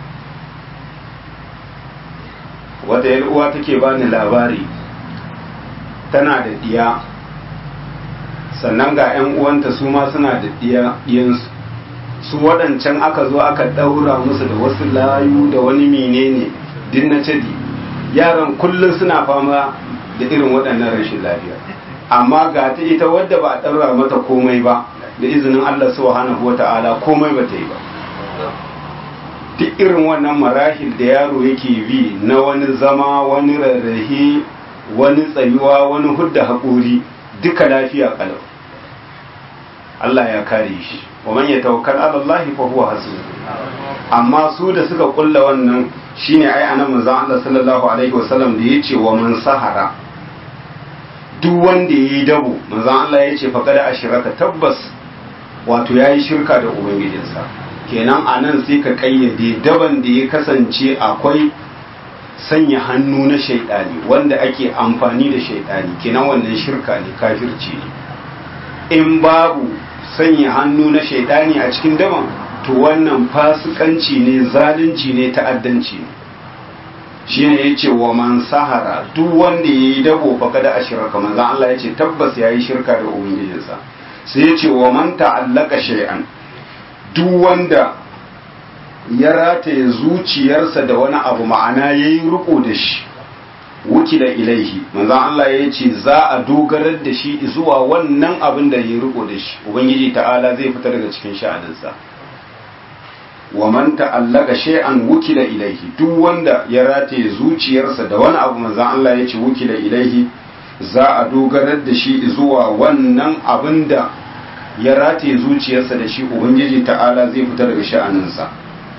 wata yar uwa take bani labari tana da diya sannan ga 'yan uwanta su ma suna da diyansu su waɗancan aka zo aka ɗaura musu da wasu layu da wani menene din na cadi yaran kullum suna fama da irin waɗannan rashin lafiya amma ga ta ita wadda ba a ɗaura mata komai ba da izinin Allah subhanahu wata'ala komai ba ta yi ba duk irin wannan marahil da yaro yake bi na wani zama wani rarrahe wani tsayuwa wani hudda haƙuri duka lafiya kalau Allah ya kare shi wa man yatawakkal ala Allah fa huwa hasbuh amma su da suka kulla wannan shine ai anan manzon Allah sallallahu alaihi wasallam da yace wa man sahara duk wanda yayi dabo manzon Allah yace fa kada ashraka tabbas wato yayi shirka da ubangijinsa kenan anan sai ka kayyade daban da ya kasance akwai sanya hannu na shaidani wanda ake amfani da shaidani kenan wannan shirka ne kafirci ne in babu sanya hannu na shaidani a cikin daban to wannan fasikanci ne zalunci ne ta'addanci ne shi ne ya ce wa man sahara duk wanda ya yi dabo faka da ashirka manzan Allah ya ce tabbas ya yi shirka da ubangijinsa sai ya ce wa man ta'allaka shay'an duk wanda ya rataye zuciyarsa da wani abu ma'ana ya yi riko da shi wukila ilaihi manzan Allah ya ce za a dogarar da shi zuwa wannan abin da ya yi riko da shi ubangiji ta'ala zai fita daga cikin sha'aninsa wa man ta'allaka shay'an wukila ilaihi duk wanda ya rataye zuciyarsa da wani abu manzan Allah ya ce wukila ilaihi za a dogarar da shi zuwa wannan abin da ya rataye zuciyarsa da shi ubangiji ta'ala zai fita daga sha'aninsa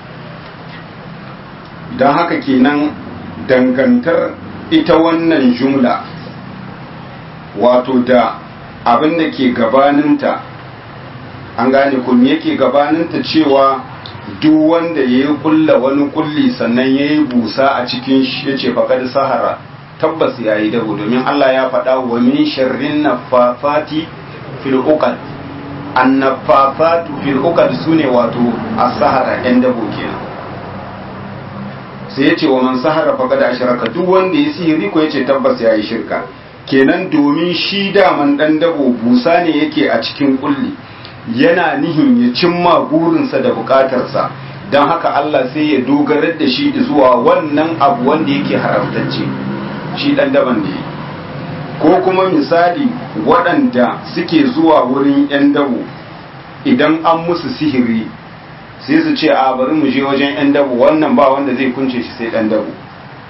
don haka kenan dangantar ita wannan jumla wato da abin da ke gabaninta an gane kun yake gabaninta cewa duk wanda ya yi kulla wani kulli sannan ya yi busa a cikin shi ya ce faƙar sahara tabbas ya yi dabo domin Allah ya faɗa wa min sharrin nafafati fil uqad an nafafatu fil uqad sune wato as-sahara ɗan dabo kenan sai ya ce wa man sahara faƙad ashraka duk wanda ya sihiri ko ya ce tabbas ya yi shirka kenan domin shi daman ɗan dabo busa ne yake a cikin kulli yana nihin ya cimma burinsa da bukatarsa don haka Allah sai ya dogarar da shi zuwa wannan abu wanda yake haramtacce shi dan daban ne ko kuma misali waɗanda suke zuwa wurin 'yan dabo idan an musu sihiri sai su ce a bari mu je wajen 'yan dabo wannan ba wanda zai kunce shi sai dan dabo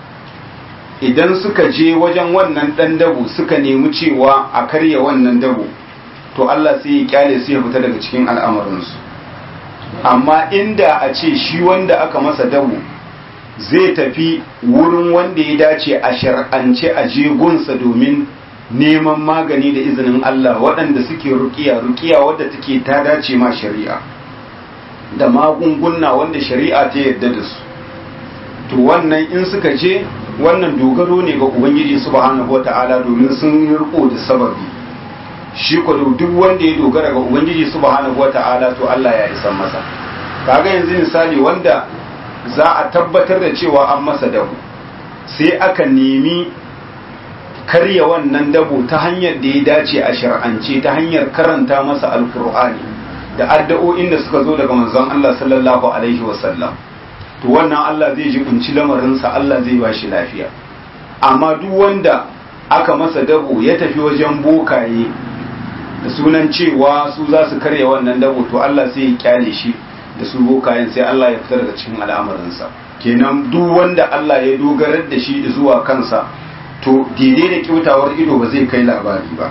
idan suka je wajen wannan dan dabo suka nemi cewa a karya wannan dabo to Allah sai ya kyale su ya fita daga cikin al'amarinsu amma inda a ce shi wanda aka masa dabo zai tafi wurin wanda ya dace a shar'ance a jegunsa domin neman magani da izinin Allah waɗanda suke rukiya rukiya wadda take ta dace ma shari'a da magunguna wanda shari'a ta yarda da su to wannan in suka je wannan dogaro ne ga ubangiji subhanahu wata'ala domin sun yi riko da sababi shi ko duk wanda ya dogara ga ubangiji subhanahu wata'ala to Allah ya isa masa kaga yanzu misali wanda za a tabbatar da cewa an masa dabo sai aka nemi karya wannan dabo ta hanyar da ya dace a shar'ance ta hanyar karanta masa alkur'ani da addu'o'in da suka zo daga manzon Allah sallallahu alaihi wasallam to wannan Allah zai ji kunci lamarinsa Allah zai ba shi lafiya amma duk wanda aka masa dabo ya tafi wajen bokaye da sunan cewa su za su karya wannan dabo to Allah sai ya kyale shi da su bokayen sai Allah ya fitar da cikin al'amarinsa kenan duk wanda Allah ya dogarar da shi zuwa kansa to daidai da kyautawar ido ba zai kai labari ba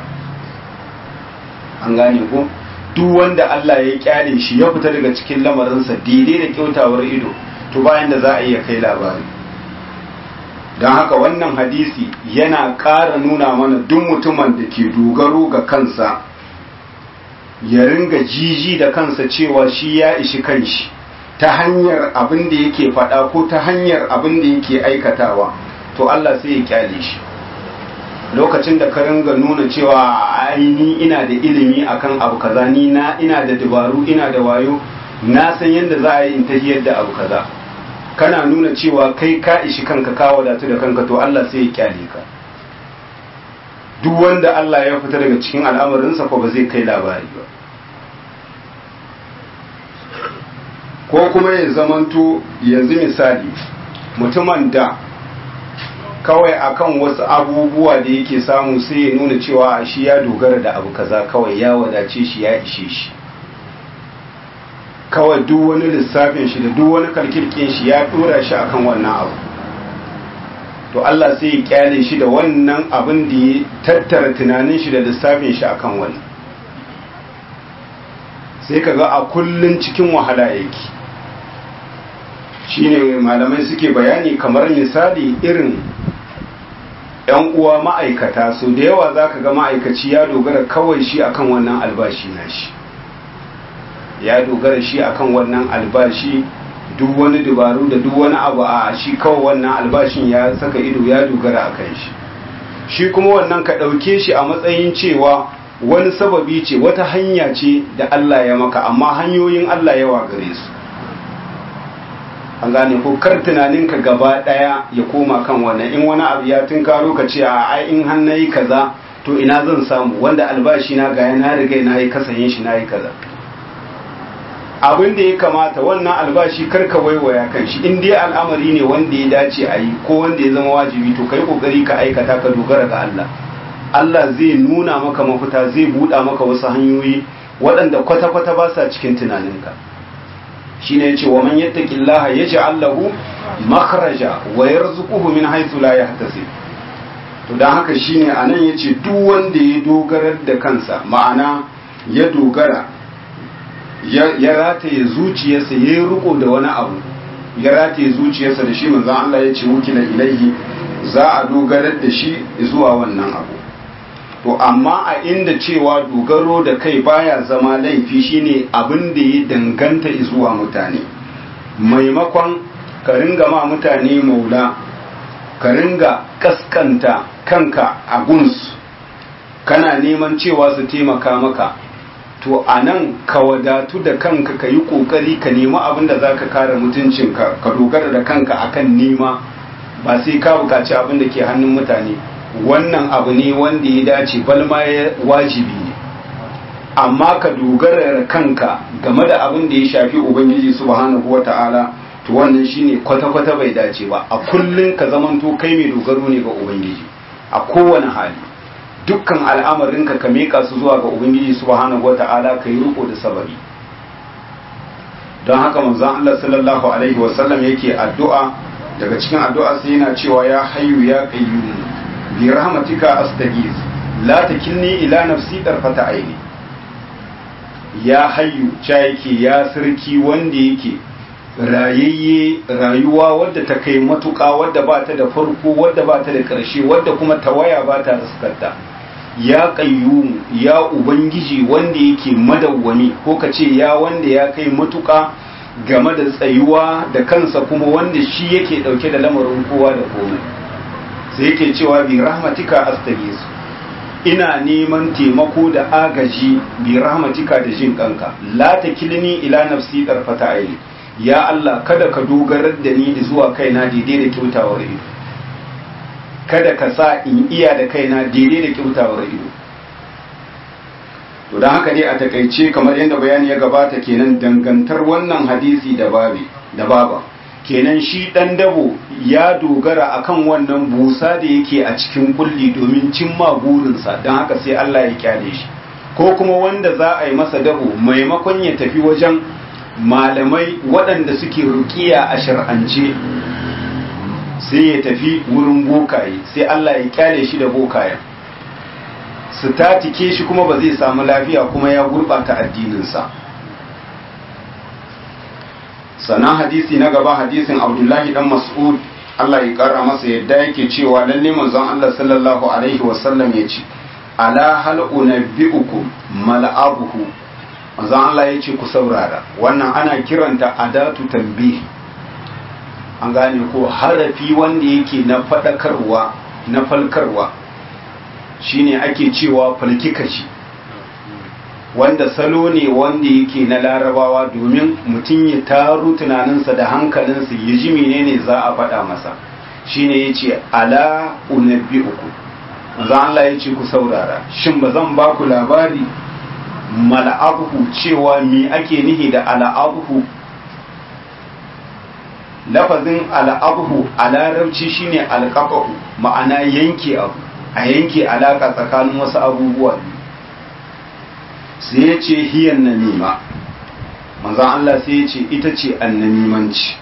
an gane ko duk wanda Allah ya kyale shi ya fita daga cikin lamarinsa daidai da kyautawar ido to bayan da za a iya kai labari don haka wannan hadisi yana ƙara nuna mana duk mutumin da ke dogaro ga kansa ya ringa jiji da kansa cewa shi ya ishi kanshi ta hanyar abin da yake faɗa ko ta hanyar abin da yake aikatawa to Allah sai ya kyale shi lokacin da ka ringa nuna cewa aini ina da ilimi akan abu kaza ni na ina da dabaru ina da wayo na san yadda za a yi in tahiyar da abu kaza kana nuna cewa kai ka ishi kanka ka wadatu da kanka to Allah sai ya kyale ka duk wanda Allah ya fita daga cikin al'amarinsa ko ba zai kai labari ba ko kuma ya zamanto yanzu misali mutumin da kawai akan wasu abubuwa da yake samu sai ya nuna cewa shi ya dogara da abu kaza kawai ya wadace shi ya ishe shi kawai duk wani lissafin shi da duk wani kalkirkin shi ya dora shi akan wannan abu to Allah sai ya kyale shi da wannan abin da ya tattara tunanin shi da lissafin shi akan wani sai kaga a kullun cikin wahala yake shine malamai suke bayani kamar misali irin yan uwa ma'aikata so da yawa zaka ga ma'aikaci ya dogara kawai shi akan wannan albashi na shi ya dogara shi akan wannan albashi duk wani dabaru da duk wani abu a shi kawai wannan albashin ya saka ido ya dogara a kan shi shi kuma wannan ka ɗauke shi a matsayin cewa wani sababi ce wata hanya ce da Allah ya maka amma hanyoyin Allah yawa gare su an gane ko kar tunaninka gaba ɗaya ya koma kan wannan in wani abu ya tunkaro ka ce a ai in har nayi kaza to ina zan samu wanda albashi na ga na riga na yi kasayin shi na yi kaza abin da ya kamata wannan albashi karka waiwaya kan shi in dai al'amari ne wanda ya dace a yi ko wanda ya zama wajibi to kai kokari ka aikata ka dogara ga Allah Allah zai nuna maka mafita zai buɗa maka wasu hanyoyi waɗanda kwata-kwata ba sa cikin tunaninka shine yace wa man yattaqillaha yaj'al lahu makhraja wa yarzuquhu min haythu la yahtasib to dan haka shine anan yace duk wanda ya dogara da kansa ma'ana ya dogara ya rataye zuciyarsa ya yi riko da wani abu ya rataye zuciyarsa da shi manzan Allah ya ce wukila ilaihi za a dogarar da shi zuwa wannan abu to amma a inda cewa dogaro da kai baya zama laifi shine abin da ya danganta zuwa mutane maimakon ka ringa ma mutane maula ka ringa kaskanta kanka a gunsu kana neman cewa su taimaka maka to a nan ka wadatu da kanka ka yi kokari ka nemi abin da za ka kare mutuncinka ka dogara da kanka akan nema ba sai ka bukaci abin da ke hannun mutane wannan abu ne wanda ya dace balma ya wajibi ne amma ka dogara da kanka game da abin da ya shafi ubangiji subhanahu wata'ala to wannan shine kwata-kwata bai dace ba a kullun ka zamanto kai mai dogaro ne ga ubangiji a kowane hali dukkan al'amarinka ka meka su zuwa ga ubangiji subhanahu wata'ala ka yi riko da sabari don haka manzon Allah sallallahu alaihi wasallam yake addu'a daga cikin addu'a sai yana cewa ya hayyu ya qayyum bi rahmatika astaghiz la takilni ila nafsi tarfata aini ya hayyu cha yake ya sarki wanda yake rayayye rayuwa wadda ta kai matuƙa wadda ba ta da farko wadda ba ta da ƙarshe wadda kuma tawaya ba ta riskarta ya ƙayyumu ya ubangiji wanda yake madawwami ko ka ce ya wanda ya kai matuƙa game da tsayuwa da kansa kuma wanda shi yake ɗauke da lamarin kowa da komai sai yake cewa bi rahmatika astaghis ina neman taimako da agaji bi rahmatika da jin kanka la takilni ila nafsi tarfata aini ya Allah kada ka dogarar da ni zuwa kaina daidai da kyautawar ido kada ka sa in iya da kaina daidai da kyautawar ido to don haka dai a takaice kamar yadda bayani ya gabata kenan dangantar wannan hadisi da babi da baba kenan shi dan dabo ya dogara akan wannan busa da yake a cikin kulli domin cimma burinsa don haka sai Allah ya kyale shi ko kuma wanda za a yi masa dabo maimakon ya tafi wajen malamai waɗanda suke rukiya a shar'ance sai ya tafi wurin bokaye sai Allah ya kyale shi da bokayen su tatike shi kuma ba zai samu lafiya kuma ya gurɓata addininsa sannan hadisi na gaba hadisin abdullahi dan mas'ud Allah ya ƙara masa yadda yake cewa lalle manzon Allah sallallahu alaihi wasallam ya ce ala hal unabbi'ukum mal'abuhu manzon Allah ya ce ku saurara wannan ana kiranta adatu tambihi an gane ko harafi wanda yake na faɗakarwa na falkarwa shine ake cewa falkikashi wanda salo ne wanda yake na larabawa domin mutum ya taru tunaninsa da hankalinsa ya ji menene za a faɗa masa shine ya ce ala unabbi uku manzon Allah ya ce ku saurara shin ba zan ba ku labari mal'abuhu cewa me ake nihi da al'abuhu lafazin al'abuhu a larabci shine alƙaƙahu ma'ana yanke abu a yanke alaƙa tsakanin wasu abubuwa sai ya ce hiyan namima manzan Allah sai ya ce ita ce annamimanci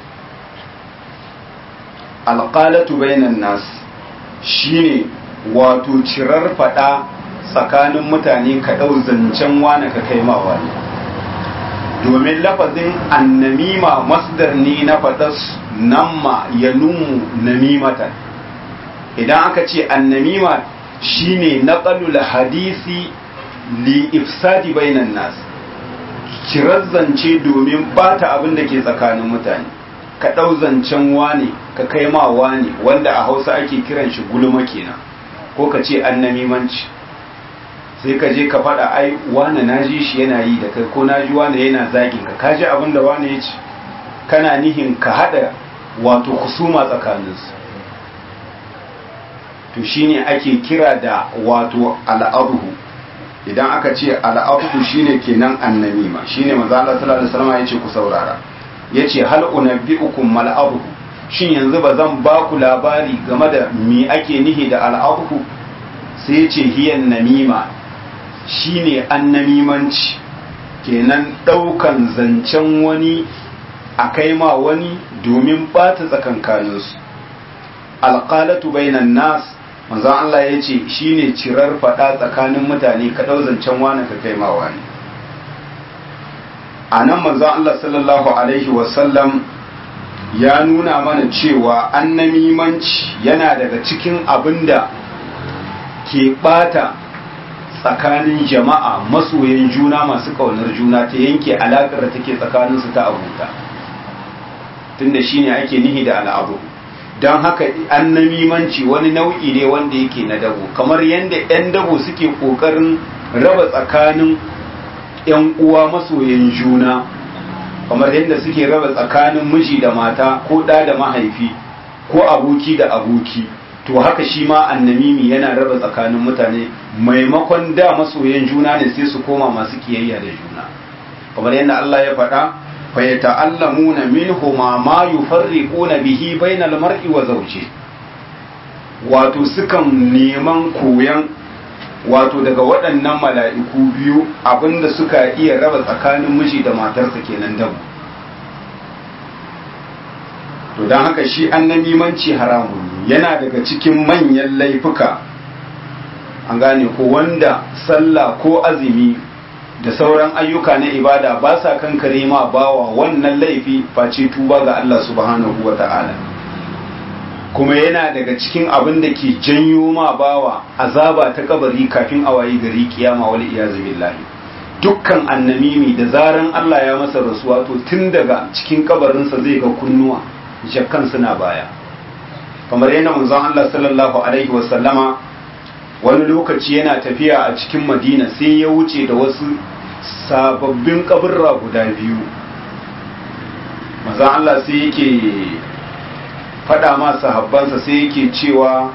alƙalatu bainan nas shine wato cirar faɗa tsakanin mutane ka ɗau zancen wane ka kai ma wani domin lafazin annamima masdar ne na faɗas namma ya numu namimatan idan aka ce annamima shine naqalul hadisi li ifsadi bainan nas kirar zance domin bata abin da ke tsakanin mutane ka ɗau zancen wane ka kai ma wane wanda a hausa ake kiran shi gulma kenan ko ka ce annamimanci sai ka je ka faɗa ai wane na ji shi yana yi da kai ko na ji wane yana zagin ka ka ji abin da wane ya ci kana nihin ka haɗa wato kusuma tsakaninsu to shine ake kira da wato al'abuhu idan aka ce al'abuhu shine kenan annamima shine manzo Allah sallallahu alaihi wasallam yace ku saurara yace hal unabbiukum mal abuhu shin yanzu ba zan ba ku labari game da me ake nihi da al'abuhu sai yace hiyan namima shine annamimanci kenan daukan zancen wani a kai ma wani domin bata tsakankaninsu alqalatu bainan nas manzon Allah ya ce shi ne cirar faɗa tsakanin mutane ka ɗau zancen wani ka kai ma wani a nan manzon Allah sallallahu Alaihi wasallam ya nuna mana cewa annamimanci yana daga cikin abin da ke ɓata tsakanin jama'a masoyan juna masu ƙaunar juna ta yanke alaƙar da take tsakaninsu ta abuta tunda shi ne ake nihi da al'abu don haka annamimanci wani nau'i ne wanda yake na dabo kamar yadda 'yan dabo suke ƙoƙarin raba tsakanin 'yan uwa masoyan juna kamar yadda suke raba tsakanin miji da mata ko ɗa da mahaifi ko aboki da aboki to haka shi ma annamimi yana raba tsakanin mutane maimakon da masoyan juna ne sai su koma masu kiyayya da juna kamar yadda Allah ya faɗa fa yata'allamuna minhuma ma yufarriquna bihi bainal mar'i wa zawji wato sukan neman koyan wato daga waɗannan mala'iku biyu abinda suka iya raba tsakanin miji da matarsa kenan dabu to don haka shi annamimanci haramun yana daga cikin manyan laifuka an gane ko wanda sallah ko azumi da sauran ayyuka na ibada ba sa kankare ma bawa wannan laifi face tuba ga Allah subhanahu wa ta'ala kuma yana daga cikin abin da ke janyo ma bawa azaba ta kabari kafin a wayi gari kiyama wal iyazu billahi dukkan annamimi da zaran Allah ya masa rasuwa to tun daga cikin kabarinsa zai ga kunnuwa jakkan suna baya kamar yana manzon Allah sallallahu alaihi wa sallama wani lokaci yana tafiya a cikin Madina sai ya wuce da wasu sababbin kaburra guda biyu manzon Allah sai yake faɗa ma sahabbansa sai yake cewa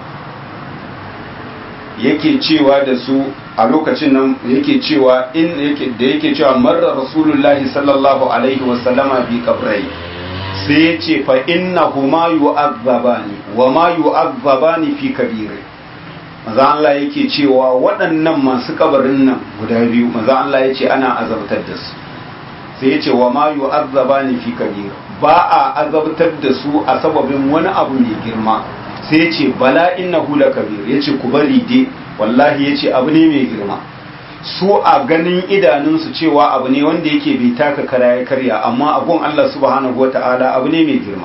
yake cewa da su a lokacin nan yake cewa in yake da yake cewa marra rasulullahi sallallahu alaihi wasallama bi kabrai sai ya ce fa innahuma yu'azzabani wa ma yu'azzabani fi kabir maza Allah yake cewa waɗannan masu kabarin nan guda biyu maza Allah ya ce ana azabtar da su sai ya ce wa ma yu'azzabani fi kabir ba a azabtar da su a sababin wani abu mai girma sai ya ce bala innahu lakabir ya ce ku bari dai wallahi ya ce abu ne mai girma su a ganin idanunsu cewa abu ne wanda yake bai taka kara ya karya amma abun Allah subhanahu wata'ala abu ne mai girma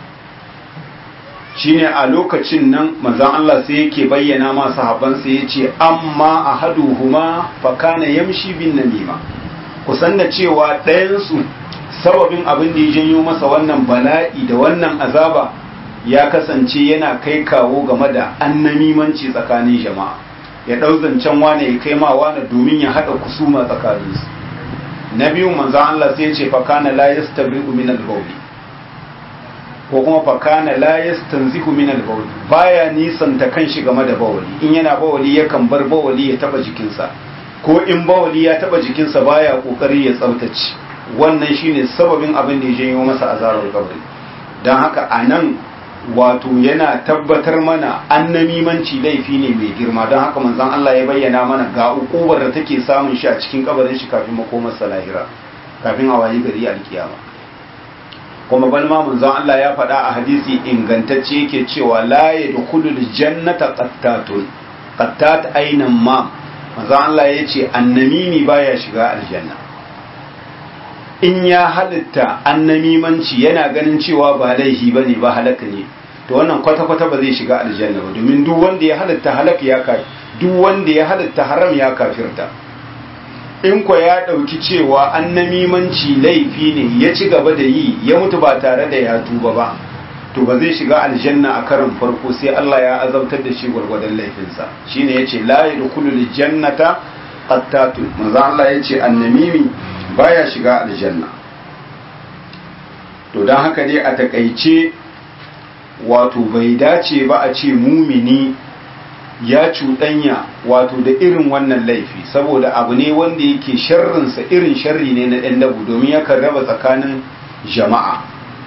shine a lokacin nan manzon Allah sai yake bayyana ma sahabbansa yace amma ahaduhuma fa kana yamshi bin namima kusan da cewa ɗayan su sababin abin da ya janyo masa wannan bala'i da wannan azaba ya kasance yana kai kawo game da annamimanci tsakanin jama'a ya ɗau zancen wane ya kai ma wane domin ya haɗa kusuma tsakaninsu na biyu manzan Allah sai ce fakana la yastabri'u min al-bawli ko kuma fakana la yastanzihu min al-bawli baya nisanta kanshi game da bawali in yana bawali yakan bar bawali ya taba jikinsa ko in bawali ya taba jikinsa baya kokari ya tsaftace wannan shine sababin abin da ya janyo masa azarar kabari dan haka anan wato yana tabbatar mana annamimanci laifi ne mai girma don haka manzon Allah ya bayyana mana ga ukubar da take samun shi a cikin kabarin shi kafin makomarsa lahira kafin a wayi gari alkiyama kuma bal ma manzon Allah ya faɗa a hadisi ingantacce yake cewa la yadkhulul jannata qattatun qattat ainan ma manzon Allah ya ce annamimi baya shiga aljanna in ya halitta annamimanci yana ganin cewa ba laifi ba ne ba halaka ne to wannan kwata-kwata ba zai shiga aljanna ba domin duk wanda ya halitta halaka ya kafir duk wanda ya halitta haram ya kafirta in ko ya ɗauki cewa annamimanci laifi ne ya ci gaba da yi ya mutu ba tare da ya tuba ba to ba zai shiga aljanna a karin farko sai Allah ya azabtar da shi gwargwadon laifinsa shine yace la yadkhulul jannata qattatun manzo Allah yace annamimi baya shiga aljanna to don haka dai a takaice wato bai dace ba a ce mumini ya cuɗanya wato da irin wannan laifi saboda abu ne wanda yake sharrinsa irin sharri ne na ɗan dabu domin yakan raba tsakanin jama'a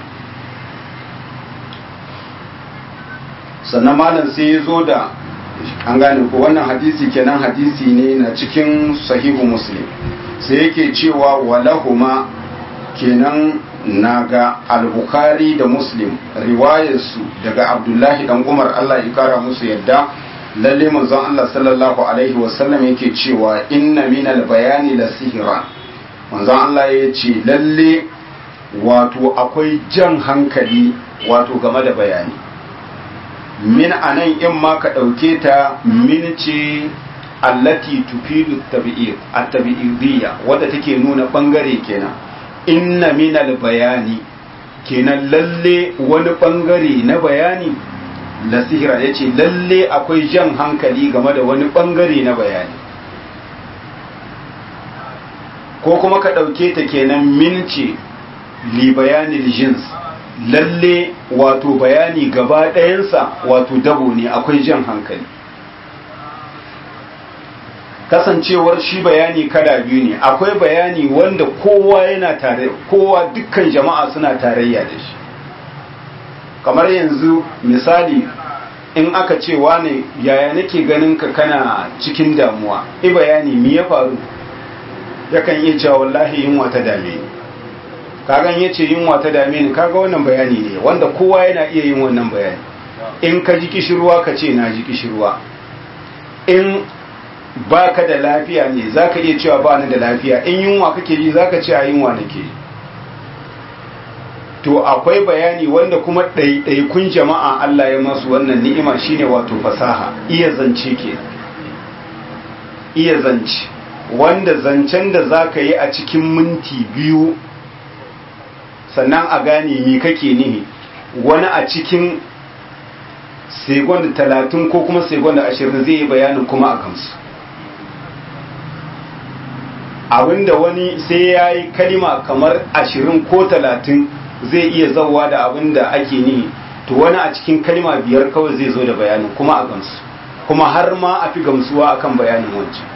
sannan malam sai ya zo da an gane ko wannan hadisi kenan hadisi ne na cikin sahihu muslim sai yake cewa walahuma kenan naga al-bukhari da muslim riwayarsu daga abdullahi dan umar allah ya kara musu yadda lalle manzon allah sallallahu alaihi wasallam yake cewa inna min al-bayani la sihira manzon allah ya ce lalle wato akwai jan hankali wato game da bayani min anan in ma ka ɗauke ta min ce allati tufidu tabi'id at-tabi'idiyya wadda take nuna bangare kenan inna minal bayani kenan lalle wani bangare na bayani la sihira yace lalle akwai jan hankali game da wani bangare na bayani ko kuma ka dauke ta kenan min ce li bayanil jins lalle wato bayani gaba ɗayansa wato dabo ne akwai jan hankali kasancewar shi bayani kada biyu ne akwai bayani wanda kowa yana tare kowa dukkan jama'a suna tarayya da shi kamar yanzu misali in aka ce wane yaya nake ganin ka kana cikin damuwa i bayani me ya faru yakan iya cewa wallahi yunwa ta dame ni kagan yace yunwa ta dame ni kaga wannan bayani ne wanda kowa yana iya yin wannan bayani in ka ji kishirwa ka ce na ji kishirwa in baka da lafiya ne zaka iya cewa ba ni da lafiya in yunwa kake ji zaka ce a yunwa nake to akwai bayani wanda kuma ɗaiɗaikun jama'a Allah ya masu wannan ni'ima shine wato fasaha iya zance ke iya zance wanda zancen da zaka yi a cikin minti biyu sannan a gane me kake nihi wani a cikin segon talatin ko kuma segon ashirin zai yi bayanin kuma a kansu abinda wani sai ya yi kalima kamar ashirin ko talatin zai iya zauwa da abinda ake nihi to wani a cikin kalima biyar kawai zai zo da bayanin kuma a gamsu kuma har ma a fi gamsuwa akan bayanin wancan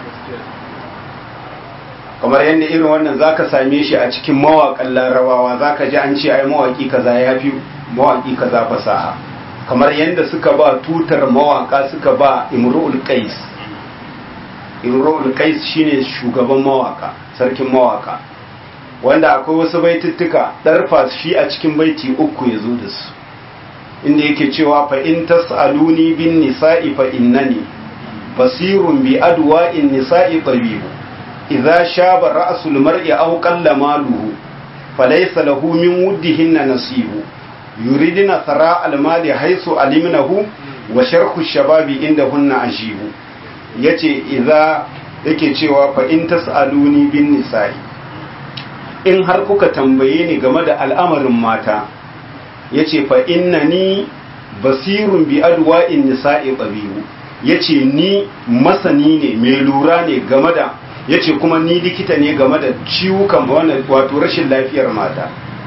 kamar yadda irin wannan zaka same shi a cikin mawaƙan larabawa zaka ji an ce ai mawaƙi kaza ya fi mawaƙi kaza fasaha kamar yadda suka ba tutar mawaƙa suka ba imru'ul qais imru'ul qais shine shugaban mawaƙa sarkin mawaƙa wanda akwai wasu baituttuka darfa shi a cikin baiti uku ya zo da su inda yake cewa fa in tas'aluni bin nisa'i fa innani basirun bi adwa'in nisa'i tabibu idza shaba ra'sul mar'i aw qalla maluhu falaysa lahu min wuddihinna nasibu yuridina thara al-mali haythu alimnahu wa sharhu shababi indahunna ajibu yace idza yake cewa fa in tas'aluni bin nisa'i in har kuka tambaye ni game da al'amarin mata yace fa innani basirun bi adwa'in nisa'i tabibu yace ni masani ne mai lura ne game da yace kuma ni likita ne game da ciwukan wannan wato rashin lafiyar mata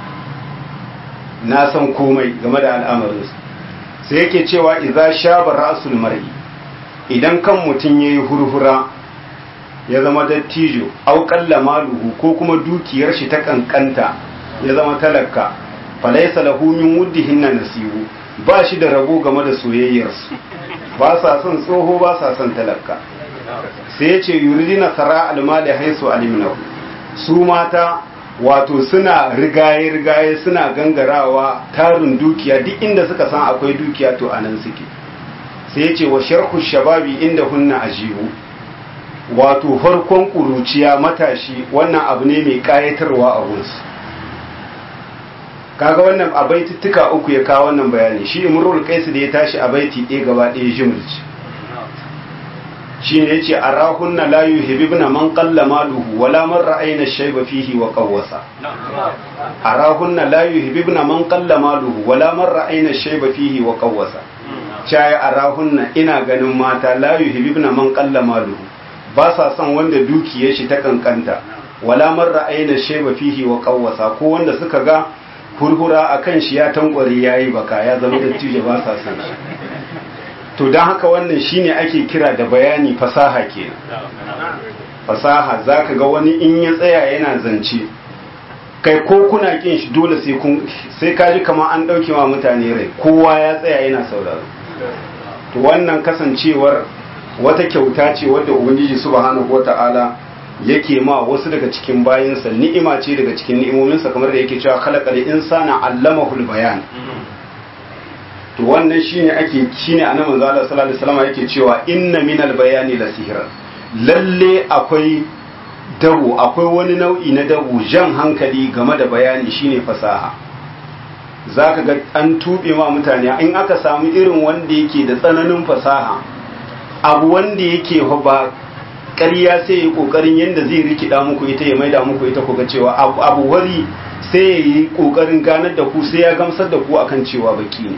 na san komai game da al'amarin sai yake cewa idza shaba ra'sul mar'i idan kan mutun yayi hurhura ya zama dattijo au qalla maluhu ko kuma dukiyar shi ta kankanta ya zama talaka falaysa lahu min wuddihinna nasibu ba shi da rabo game da soyayyarsu ba sa son tsoho ba sa son talaka sai ya ce yuridina sara almali haisu alimnahu su mata wato suna rigaye-rigaye suna gangarawa tarin dukiya duk inda suka san akwai dukiya to anan suke sai ya ce wa sharhu shababi inda hunna ajibu wato farkon kuruciya matashi wannan abu ne mai kayatarwa a gunsu kaga wannan a baitittuka uku ya kawo wannan bayani shi imrul qais da ya tashi a baiti ɗaya gaba ɗaya jumlci shine yace arahunna la yuhibbuna man qalla maluhu wala man ra'ayna shayba fihi wa qawwasa arahunna la yuhibbuna man qalla maluhu wala man ra'ayna shayba fihi wa qawwasa chaya arahunna ina ganin mata la yuhibbuna man qalla maluhu ba sa son wanda dukiyar shi ta kankanta wala man ra'ayna shayba fihi wa qawwasa ko wanda suka ga hurhura akan shi ya tankware yayi baka ya zama dattijo ba sa son shi to don haka wannan shine ake kira da bayani fasaha kenan fasaha zaka ga wani in ya tsaya yana zance kai ko kuna kin shi dole sai kun sai kaji kamar an dauke wa mutane rai kowa ya tsaya yana sauraro to wannan kasancewar wata kyauta ce wadda ubangiji subhanahu wata'ala yake ma wasu daga cikin bayinsa ni'ima ce daga cikin ni'imominsa kamar da yake cewa khalaqal insana allamahul bayan to wannan shine ake shine annabi manzo Allah sallallahu alaihi wasallam yake cewa inna minal bayani la sihran lalle akwai dabu akwai wani nau'i na dabu jan hankali game da bayani shine fasaha zaka ga an tube ma mutane in aka samu irin wanda yake da tsananin fasaha abu wanda yake ba ƙarya sai ya kokarin yadda zai rikida muku ita ya maida muku ita kuga cewa abu wari sai ya yi kokarin ganar da ku sai ya gamsar da ku akan cewa baki ne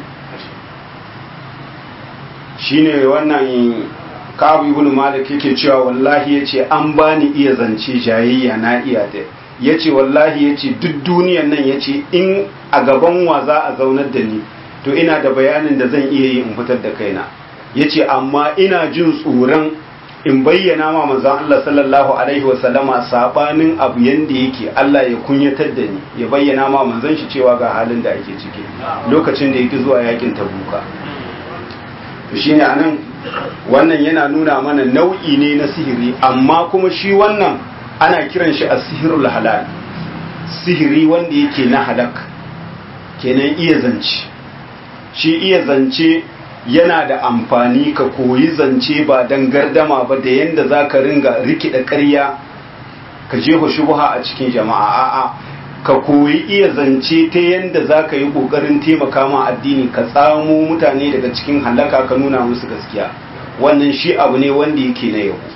shine wannan kabu ibn malik yake cewa wallahi yace an bani iya zance jayayya na iya ta yace wallahi yace duk duniyan nan yace in a gaban wa za a zaunar da ni to ina da bayanin da zan iya yi in fitar da kaina yace amma ina jin tsoron in bayyana ma manzon Allah sallallahu alaihi wasallama sabanin abu yanda yake Allah ya kunyatar da ni ya bayyana ma manzon shi cewa ga halin da ake ciki lokacin da yake zuwa yakin tabuka to shine anan wannan yana nuna mana nau'i ne na sihiri amma kuma shi wannan ana kiran shi as-sihrul halal sihiri wanda yake na halak kenan iya zance shi iya zance yana da amfani ka koyi zance ba don gardama ba da yadda za ka ringa rikida ƙarya ka jefa shubuha a cikin jama'a a'a ka koyi iya zance ta yadda za ka yi ƙoƙarin taimaka ma addini ka tsamo mutane daga cikin halaka ka nuna musu gaskiya wannan shi abu ne wanda yake na yau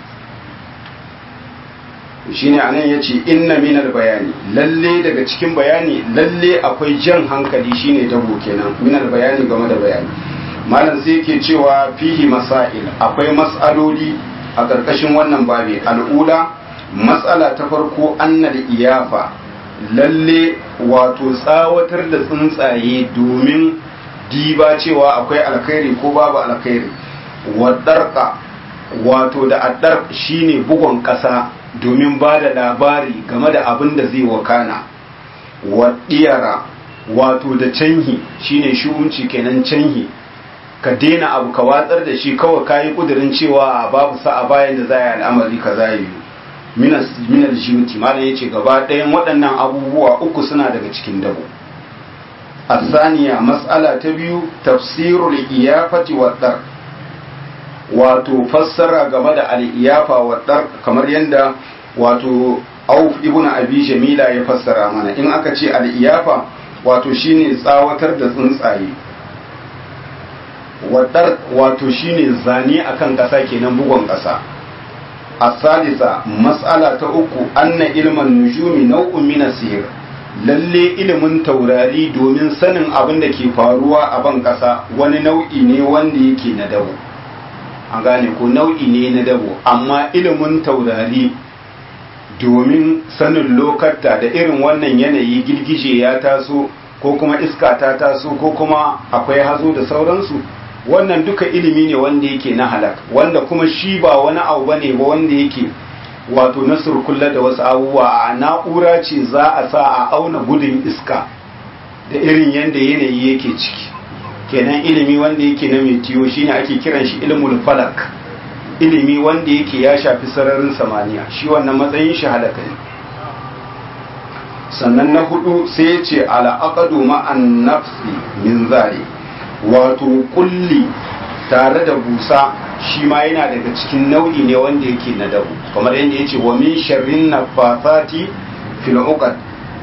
shi ne anan ya ce inna minar bayani lalle daga cikin bayani lalle akwai jan hankali shine dabo kenan minar bayani game da bayani malam sai yake cewa fihi masail akwai mas'aloli a ƙarƙashin wannan babi al'ula matsala ta farko annal iyafa lalle wato tsawatar da tsuntsaye domin diba cewa akwai alkhairi ko babu alkhairi wadarka wato da addar shine bugon ƙasa domin ba da labari game da abin da zai wakana waɗiyara wato da canhi shine shu'unci kenan canhi ka daina abu ka watsar da shi kawai ka yi ƙudurin cewa babu sa'a bayan da za a yi al'amari ka za yi minal jiwuti malam ya ce gaba ɗayan waɗannan abubuwa uku suna daga cikin dabo asaniya matsala ta biyu tafsirul iyafati wa wato fassara game da al'iyafa wa kamar yadda wato auf ibn abi jamila ya fassara mana in aka ce al'iyafa wato shine tsawatar da tsuntsaye wadar wato shine zane akan ƙasa kenan bugon ƙasa asalisa mas'ala ta uku anna ilman nujumi nau'un min sihir lalle ilimin taurari domin sanin abin da ke faruwa a ban ƙasa wani nau'i ne wanda yake na dabo an gane ko nau'i ne na dabo amma ilimin taurari domin sanin lokata da irin wannan yanayi girgije ya taso ko kuma iska ta taso ko kuma akwai hazo da sauransu wannan duka ilimi ne wanda yake na halak wanda kuma shi ba wani abu bane ba wanda yake wato na surkulla da wasu abubuwa a na'ura ce za a sa a auna gudun iska da irin yadda yanayi yake ciki kenan ilimi wanda yake na metiyo shine ake kiran shi ilmul falak ilimi wanda yake ya shafi sararin samaniya shi wannan matsayin shi halaka ne sannan na hudu sai ya ce al'aqadu ma'an nafsi min zari wato kulli tare da busa shi ma yana daga cikin nau'i ne wanda yake na dabu kamar yadda ya ce wa min sharrin nafasati fil uqad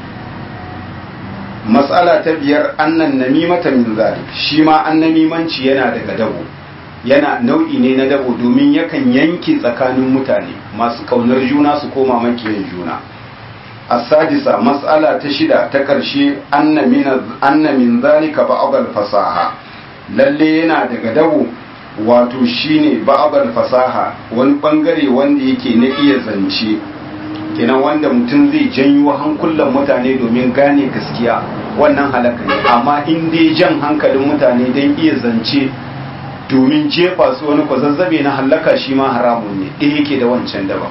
matsala ta biyar annan namimata min zalik shi ma annamimanci yana daga dabo yana nau'i ne na dabo domin yakan yanke tsakanin mutane masu kaunar juna su koma makiyan juna as-sadisa mas'ala ta shida ta karshe anna min anna min zalika ba'd fasaha lalle yana daga dabo wato shine ba'd fasaha wani bangare wanda yake na iya zance kenan wanda mutum zai janyo hankulan mutane domin gane gaskiya wannan halaka ne amma in dai jan hankalin mutane don iya zance domin jefa su wani kwazazzabe na halaka shi ma haramun ne ɗaya yake da wancan daban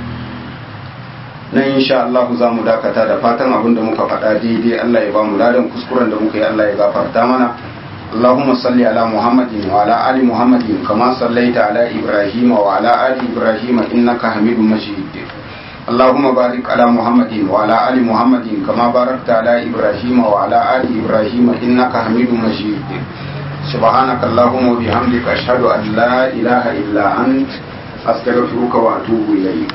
nan insha Allah za mu dakata da fatan abin da muka faɗa daidai Allah ya ba mu ladan kuskuren da muka yi Allah ya gafarta mana اللهم صل على محمد وعلى آل محمد كما صليت على إبراهيم وعلى آل إبراهيم إنك حميد مجيد اللهم بارك على محمد وعلى آل محمد كما باركت على إبراهيم وعلى آل إبراهيم إنك حميد مجيد سبحانك اللهم وبحمدك أشهد أن لا إله إلا أنت أستغفرك وأتوب إليك